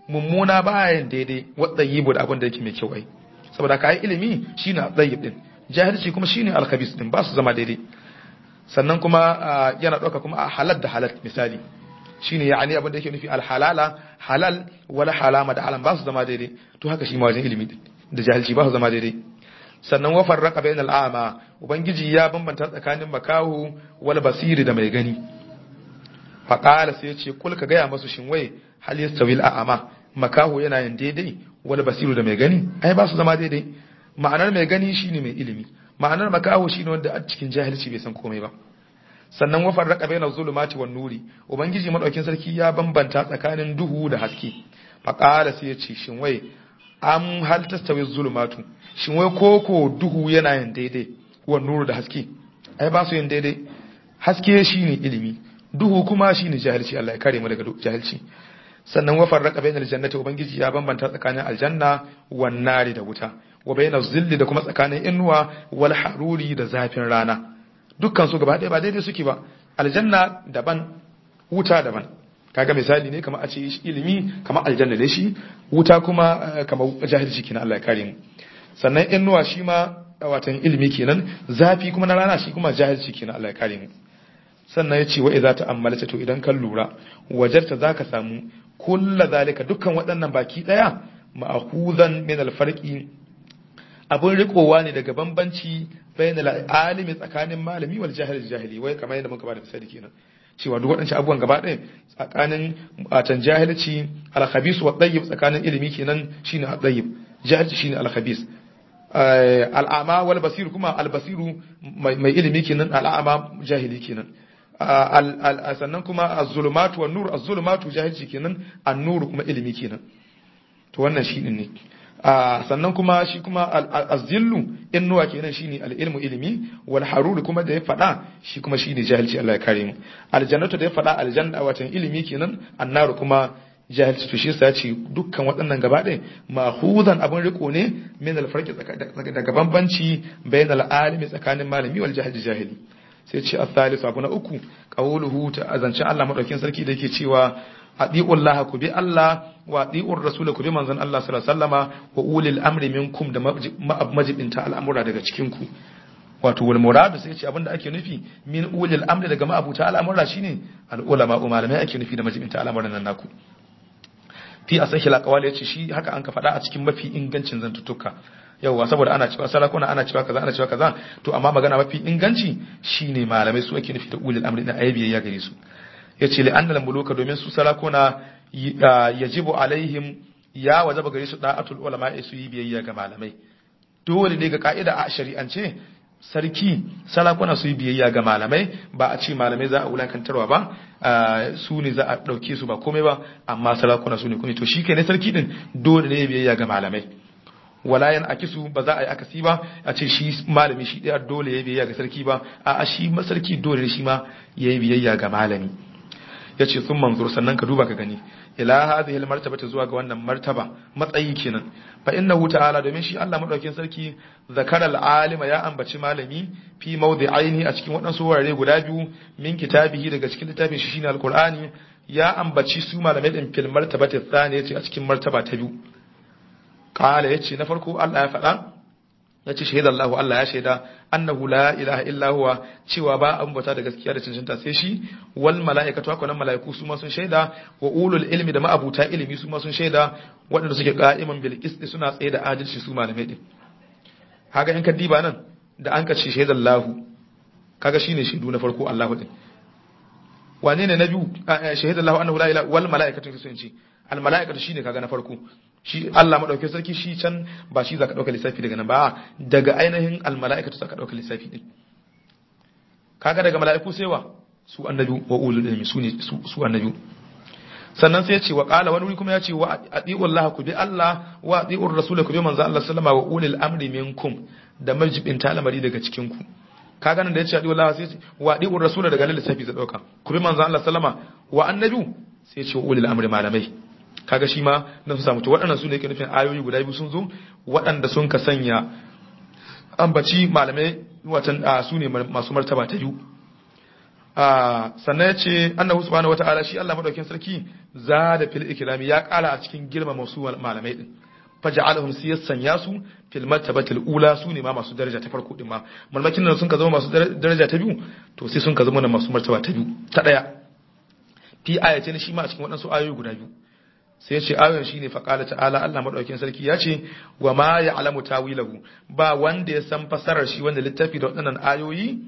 mummuna bayan daidai wadda yi da abin da yake mai kyau ai saboda ka yi ilimi shine at-tayyib din jahilci kuma shine al-khabis din ba su zama daidai sannan kuma yana dauka kuma a halal da halal misali shine yani abin da yake nufi al-halala halal wala halama da halam ba su zama daidai to haka shi ma wajen ilimi da jahilci ba su zama daidai sannan wa farraqa bainal a'ma ubangiji ya bambanta tsakanin makahu wal basiri da mai gani fa qala sai yace kul ka gaya masu shin wai hal yastawi al a'ma makahu yana yin daidai wal basiru da mai gani ai ba su zama daidai ma'anar mai gani shine mai ilimi ma'anar makahu shine wanda a cikin jahilci bai san komai ba sannan wa farraqa bainaz zulumati wan nuri ubangiji madaukin sarki ya bambanta tsakanin duhu da haske fa qala sai yace shin wai am hal tastawi zulumatu shin wai koko duhu yana yin daidai wa nuru da haske ai ba su yin daidai haske shine ilimi duhu kuma shine jahilci Allah ya kare mu daga jahilci sannan wa farraqa bainal jannati ubangiji ya bambanta tsakanin aljanna wan nari da wuta wa bainaz zilli da kuma tsakanin inuwa wal haruri da zafin rana dukkan su gaba ɗaya ba daidai suke ba aljanna daban wuta daban kaga misali ne kamar a ce ilimi kamar aljanna da shi wuta kuma kamar jahilci kenan Allah ya kare mu sannan inuwa shi ma watan ilimi kenan zafi kuma na rana shi kuma jahilci kenan Allah ya kare mu sannan ya ce wa idza ta'ammalta to idan kan lura wajarta zaka samu kulla zalika dukkan waɗannan baki daya ma'khuzan min al-farqi abun rikowa ne daga bambanci bainal alimi tsakanin malami wal jahil jahili wai kamar yadda muka bada misali kenan cewa duk waɗancan abubuwan gaba ɗaya tsakanin atan jahilci al-khabis wa tayyib tsakanin ilimi kenan shine at-tayyib jahilci shine al-khabis al'ama wal basir kuma al-basiru mai ilimi kenan al'ama jahili kenan sannan kuma az-zulumatu wan nur az-zulumatu jahilci kenan an-nur kuma ilimi kenan to wannan shi ne sannan kuma shi kuma az-zillu innuwa kenan shine al-ilmu ilimi wal haruru kuma da ya fada shi kuma shine jahilci Allah ya kare mu aljannatu da ya fada aljanna watan ilimi kenan annaru kuma jahilci to shi yasa ce dukkan waɗannan gaba ɗaya mahuzan abin riko ne min al-farqi daga bambanci bayan al-alimi tsakanin malami wal jahili jahili sai ce as-salisu abu na uku qawluhu ta azance Allah madaukin sarki da yake cewa atiullaha ku bi Allah wa atiur rasul ku bi manzon Allah sallallahu alaihi wasallama wa ulil amri minkum da majibinta al'amura daga cikin ku wato wal muradu sai ce abinda ake nufi min ulil amri daga ma'abuta al'amura shine al ulama malamai ake nufi da majibinta al'amuran nan naku fi asahil aqwal yace shi haka an ka faɗa a cikin mafi ingancin zantuttuka yauwa saboda ana cewa sarakuna ana cewa kaza ana cewa kaza to amma magana mafi inganci shine malamai su ake nufi da ulil amri da ayyabiyya gare su yace li annal muluka domin su sarakuna yajibu alaihim ya wajaba gare su da'atul ulama su yi biyayya ga malamai dole ne ga ka'ida a shari'ance sarki sarakuna su yi biyayya ga malamai ba a ce malamai za a wulakantarwa ba su ne za a ɗauke su ba komai ba amma sarakuna su ne kuma to shi ne sarki din dole ne biyayya ga malamai walayan akisu ba za a yi akasi ba a ce shi malami shi ɗaya dole ya biyayya ga sarki ba a shi masarki dole ne shi ma ya yi biyayya ga malami ya ce sun manzur sannan ka duba ka gani ila hadhihi martaba ta zuwa ga wannan martaba matsayi kenan fa innahu ta'ala domin shi Allah madaukakin sarki zakara al-alima ya ambaci malami fi mawdi'aini a cikin waɗansu wurare guda biyu min kitabihi daga cikin littafin shi shine al-Qur'ani ya ambaci su malamai din fil martabati thaniya a cikin martaba ta biyu qala yace na farko Allah ya faɗa yace shahida Allah Allah ya shaida annahu la ilaha illa huwa cewa ba an bauta da gaskiya da cancanta sai shi wal mala'ikatu haka nan mala'iku su ma sun shaida wa ulul ilmi da ma'abuta ilimi su ma sun shaida waɗanda suke qa'iman bil qisti suna tsaye da adalci su malamai din kaga in ka diba nan da an ka ce shahida Allah kaga shine shaidu na farko Allah din wane ne na biyu shahida Allah annahu la ilaha wal mala'ikatu sun ce al mala'ikatu shine kaga na farko shi Allah madauke sarki shi can ba shi zaka dauka lissafi daga nan ba daga ainihin al mala'ikatu zaka dauka lissafi din kaga daga mala'iku sai wa su annabi wa ulul ilmi su ne su annabi sannan sai ya ce wa qala wani wuri kuma ya ce wa ati'u Allah ku bi Allah wa ati'u rasul ku bi manzo Allah sallama wa ulul amri minkum da majibin talamari daga cikin ku kaga nan da ya ce ati'u Allah sai ya ce wa ati'u rasul daga lissafi zai dauka ku bi manzo Allah sallama wa annabi sai ya ce wa ulul amri malamai kaga shi ma na su samu to waɗannan su ne yake nufin ayoyi guda biyu sun zo waɗanda sun ka sanya ambaci malamai watan su ne masu martaba ta biyu sannan ya ce annahu subhanahu wata'ala shi Allah madaukakin sarki za da fil ikrami ya kara a cikin girmama su malamai din faja'alahum sai ya sanya su fil martabatil ula su ne ma masu daraja ta farko din ma malmakin nan sun ka zama masu daraja ta biyu to sai sun ka zama na masu martaba ta biyu ta daya fi ayatin shi ma a cikin waɗansu ayoyi guda biyu sai ya ce ayoyin shine faqala ta'ala Allah madaukakin sarki ya ce wa ma ya'lamu tawilahu ba wanda ya san fasarar shi wanda littafi da waɗannan ayoyi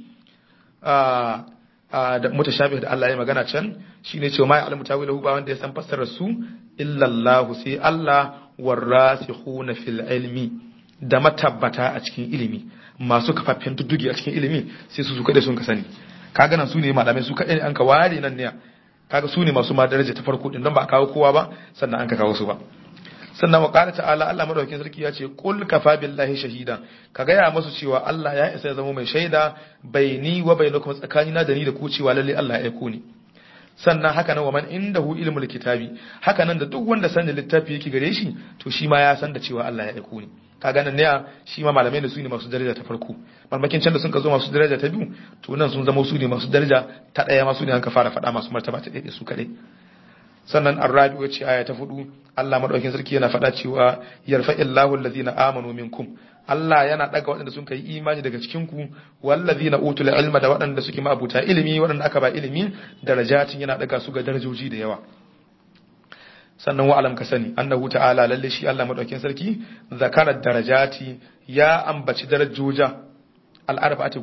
da mutashabih da Allah ya magana can shine cewa ma ya'lamu tawilahu ba wanda ya san fasarar su illa Allah sai Allah warasikhuna fil ilmi da matabbata a cikin ilimi masu kafaffen tuddugi a cikin ilimi sai su su kada sun ka sani kaga nan su ne malamai su kadai an ka ware nan ne kaga su ne masu ma daraja ta farko din don ba a kawo kowa ba sannan an ka kawo su ba sannan wa qala ta'ala Allah madaukakin sarki ya ce qul kafa billahi shahida ka gaya masu cewa Allah ya isa ya zama mai shaida baini wa bainakum tsakanina da ni da ku cewa lalle Allah ya aiko ni sannan haka nan wa man indahu ilmul kitabi haka nan da duk wanda sanin littafi yake gare shi to shi ma ya san da cewa Allah ya aiko ni kaga nan ne shi ma malamai da su ne masu daraja ta farko malmakin can da sun ka zo masu daraja ta biyu to nan sun zama su ne masu daraja ta daya masu ne an ka fara faɗa masu martaba ta ɗaya su kaɗai sannan arrabi wacce aya ta fudu Allah madaukakin sarki yana faɗa cewa yarfa illahu allazina amanu minkum Allah yana daga waɗanda sun kai imani daga cikin ku wallazina utul ilma da waɗanda suke ma'abuta ilimi waɗanda aka ba ilimi darajatin yana daga su ga darajoji da yawa sannan wa alam ka sani annahu ta'ala lalle shi Allah madaukakin sarki zakara darajati ya ambaci darajoja al-arba'ati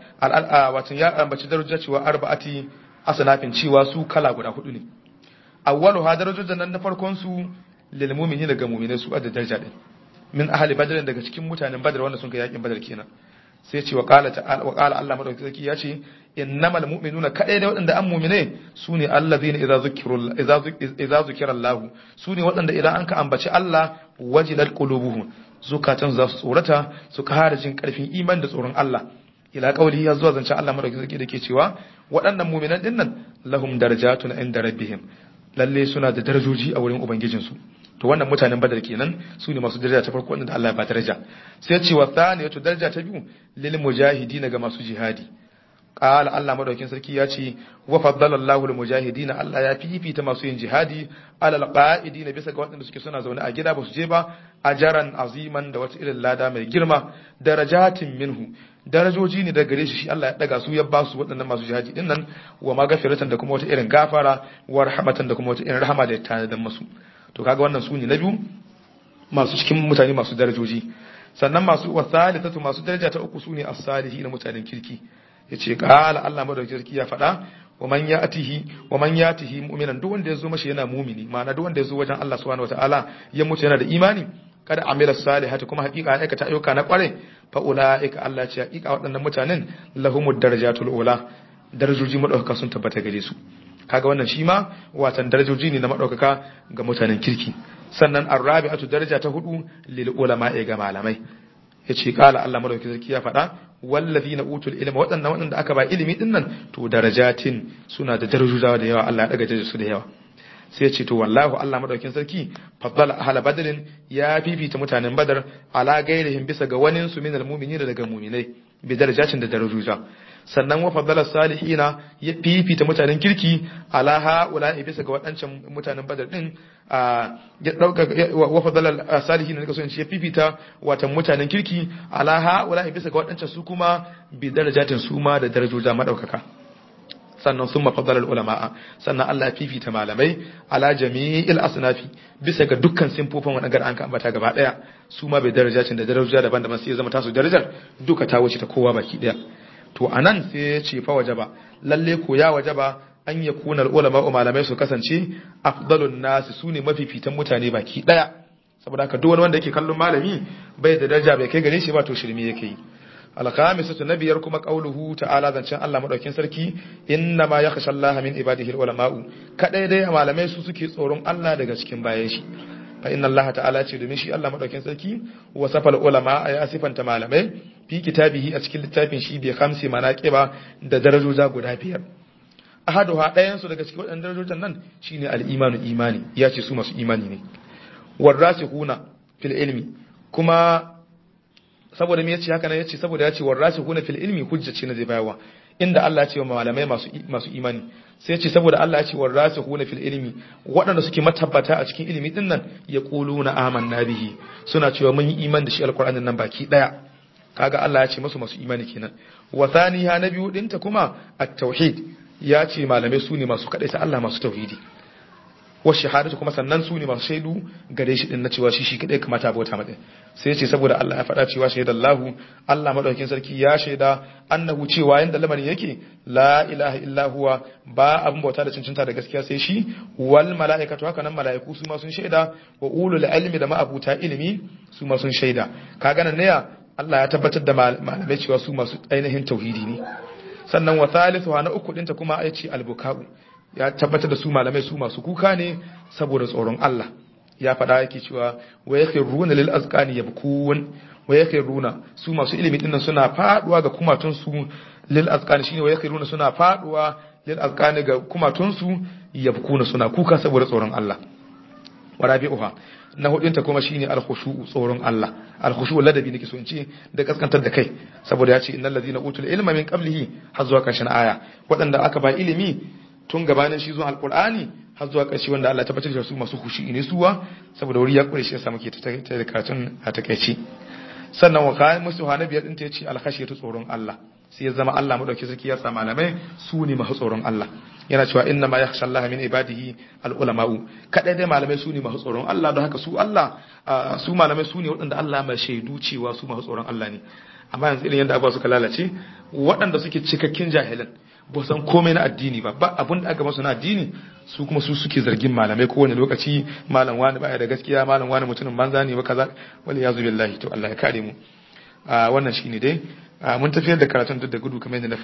wato ya ambaci darajoja cewa arba'ati asnafin cewa su kala guda hudu ne awwalu ha darajojin nan na farkon su lil mu'minin daga mu'minai su adda daraja din min ahli badr daga cikin mutanen badr wanda sun kai yakin badr kenan sai ce wa qala ta'ala wa qala Allah madaukakin sarki ya ce innamal mu'minuna kadai da waɗanda an mu'mine sune allazina idza zukiru idza idza zukira Allah sune waɗanda idan an ka ambaci Allah wajilat qulubuhum zukatan za su tsorata su kara jin karfin iman da tsoron Allah ila kauli ya zuwa zancen Allah madaukakin sarki da ke cewa waɗannan mu'minan dinnan lahum darajatun inda rabbihim lalle suna da darajoji a wurin ubangijinsu to wannan mutanen badar kenan su ne masu daraja ta farko wanda Allah ya ba daraja sai ce wa thaniyatu daraja ta biyu lil mujahidin ga masu jihadi qala Allah madaukin sarki ya ce wa faddala Allahu lil mujahidin Allah ya fifita masu yin jihadi alal qa'idin bisa ga waɗanda suke suna zaune a gida ba su je ba ajaran aziman da wata irin lada mai girma darajatin minhu darajoji ne daga gare shi shi Allah ya daga su ya ba su waɗannan masu jihadi din nan wa magafiratan da kuma wata irin gafara wa rahmatan da kuma wata irin rahama da ya tanadar masu to kaga wannan su ne na biyu masu cikin mutane masu darajoji sannan masu wasalitatu masu daraja ta uku su ne as-salihi na mutanen kirki yace qala Allah madaukakin sarki ya faɗa wa man yatihi wa man yatihi mu'minan duk wanda yazo mashi yana mumini ma'ana duk wanda yazo wajen Allah subhanahu wataala ya mutu yana da imani kada amila salihati kuma hakika ya aikata ayyuka na kware fa ulaika Allah ce hakika waɗannan mutanen lahumud darajatul ula darajoji madaukaka sun tabbata gare su kaga wannan shi ma watan darajoji ne na madaukaka ga mutanen kirki sannan arrabi'atu daraja ta hudu lil ulama ga malamai yace kala Allah madaukakin sarki ya faɗa wallazina utul ilma waɗannan waɗanda aka ba ilimi din nan to darajatin suna da darajojawa da yawa Allah ya daga darajar su da yawa sai ce to wallahu Allah madaukakin sarki faddala ahla badrin ya fifita mutanen badar ala gairihim bisa ga wanin su minal mu'minin daga mu'minai bi darajatin da darajoja sannan wa faddala salihina ya fifita mutanen kirki ala haula bisa ga wadancan mutanen badar din ya dauka wa faddala salihina ne kasance ya fifita watan mutanen kirki ala haula bisa ga wadancan su kuma bi darajatin su ma da darajoja madaukaka sannan sun mafadalar ulama'a sannan Allah fifita malamai ala jami'il asnafi bisa ga dukkan simfofin wadannan an ka ambata gaba daya su ma bai daraja cin da daraja daban-daban sai ya zama tasu darajar duka ta wuce ta kowa baki daya to anan sai ya ce fa wajaba lalle ko ya wajaba an ya kuna ulama malamai su kasance afdalun nasi sune mafifitan mutane baki daya saboda haka duk wani wanda yake kallon malami bai da daraja bai kai gare shi ba to shirme yake yi alkhamisatu na biyar kuma qauluhu ta'ala zancen Allah madaukin sarki inna ma yakhsha Allah min ibadihi ulama'u kadai dai malamai su suke tsoron Allah daga cikin bayan shi fa inna Allah ta'ala ce domin shi Allah madaukin sarki wa safal ulama ya sifanta malamai fi kitabihi a cikin littafin shi bi khamsi manaqiba da darajoja guda biyar ahaduha ɗayan su daga cikin waɗannan darajojan nan shine al-imanu imani ya ce su masu imani ne warasikhuna fil ilmi kuma saboda me yace haka nan yace saboda yace warasikuna fil ilmi hujjaci na zai bayarwa inda Allah ya ce wa malamai masu masu imani sai yace saboda Allah ya ce warasikuna fil ilmi waɗanda suke matabbata a cikin ilimi din nan yaquluna amanna bihi suna cewa mun yi imani da shi alqur'anin nan baki daya kaga Allah ya ce masu masu imani kenan wa thaniha na biyu dinta kuma at-tauhid ya ce malamai su ne masu kadai sai Allah masu tauhidi wa shahadatu kuma sannan su ne masu shaidu gare shi din na cewa shi shi kadai kamata bauta mata sai ya ce saboda Allah ya faɗa cewa shaidallahu Allah madaukakin sarki ya shaida annahu cewa yanda lamarin yake la ilaha illa huwa ba abin bauta da cincinta da gaskiya sai shi wal mala'ikatu haka nan mala'iku su ma sun shaida wa ulul ilmi da ma'abuta ilimi su ma sun shaida kaga nan ne Allah ya tabbatar da malamai cewa su masu ainihin tauhidi ne sannan wa thalithu na uku dinta kuma ya ce albuka'u ya tabbatar da su malamai su masu kuka ne saboda tsoron Allah ya faɗa yake cewa wa yakhruna lil azqani yabkun wa yakhruna su masu ilimi dinnan suna faduwa ga kumatun su lil azqani shine wa yakhruna suna faduwa lil azqani ga kumatun su yabkuna suna kuka saboda tsoron Allah wa rabi'uha na hudunta kuma shine al-khushu tsoron Allah al-khushu ladabi nake so in ce da kaskantar da kai saboda ya ce innal ladina utul ilma min qablihi har zuwa karshen aya waɗanda aka ba ilimi tun gabanin shi zuwa alqur'ani har zuwa karshe wanda Allah ya tabbatar da su masu khushi ne suwa saboda wuri ya kure shi ya samu ke ta da karatun a takeici sannan wa kai musu hana biyar din ta yace al-khashiyatu tsoron Allah sai ya zama Allah madauki sarki ya sa malamai su ne masu tsoron Allah yana cewa inna ma yakhsha Allah min ibadihi al-ulama'u kadai dai malamai su ne masu tsoron Allah don haka su Allah su malamai su ne waɗanda Allah mai shaidu cewa su masu tsoron Allah ne amma yanzu irin yadda abuwa suka lalace waɗanda suke cikakken jahilan ba san komai na addini ba ba abin da aka masu na addini su kuma su suke zargin malamai kowane lokaci malam wani baya da gaskiya malam wani mutumin banza ne ba kaza wal yazu billahi to Allah ya kare mu wannan shine dai mun tafiyar da karatun duk da gudu kamar yadda na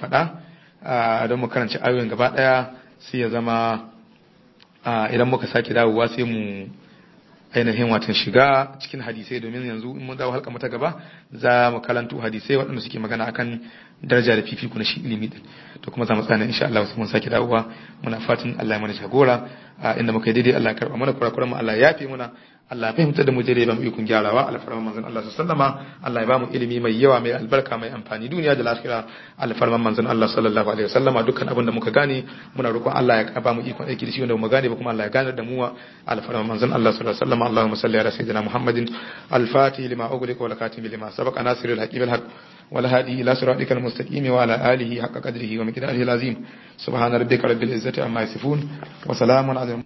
faɗa don mu karanci ayoyin gaba ɗaya sai ya zama idan muka sake dawowa sai mu ainihin watan shiga cikin hadisai domin yanzu in mun dawo halka mata gaba za mu kalantu hadisai waɗanda suke magana akan daraja da fifiku na shi ilimi din to kuma za mu tsana insha Allah sai mun sake dawowa muna fatan Allah ya mana jagora inda muka yi daidai Allah ya karba mana kurakuran mu Allah ya yafe muna Allah ya fahimta da mu daidai ba mu ikon gyarawa alfarman manzon Allah sallama Allah ya ba mu ilimi mai yawa mai albarka mai amfani duniya da lafiya alfarman manzon Allah sallallahu alaihi wasallama dukkan abin da muka gane muna roƙon Allah ya ba mu ikon aiki da shi wanda mu gane ba kuma Allah ya gane da mu alfarman manzon Allah sallallahu alaihi wasallama Allahumma salli ala sayyidina Muhammadin al-fatih lima ughliqa wal khatim lima sabaqa nasirul haqi bil haqq wal hadi ila siratikal mustaqim wa ala alihi haqqa qadrihi wa miqdarihi al-azim subhana rabbika rabbil izzati amma yasifun wa salamun ala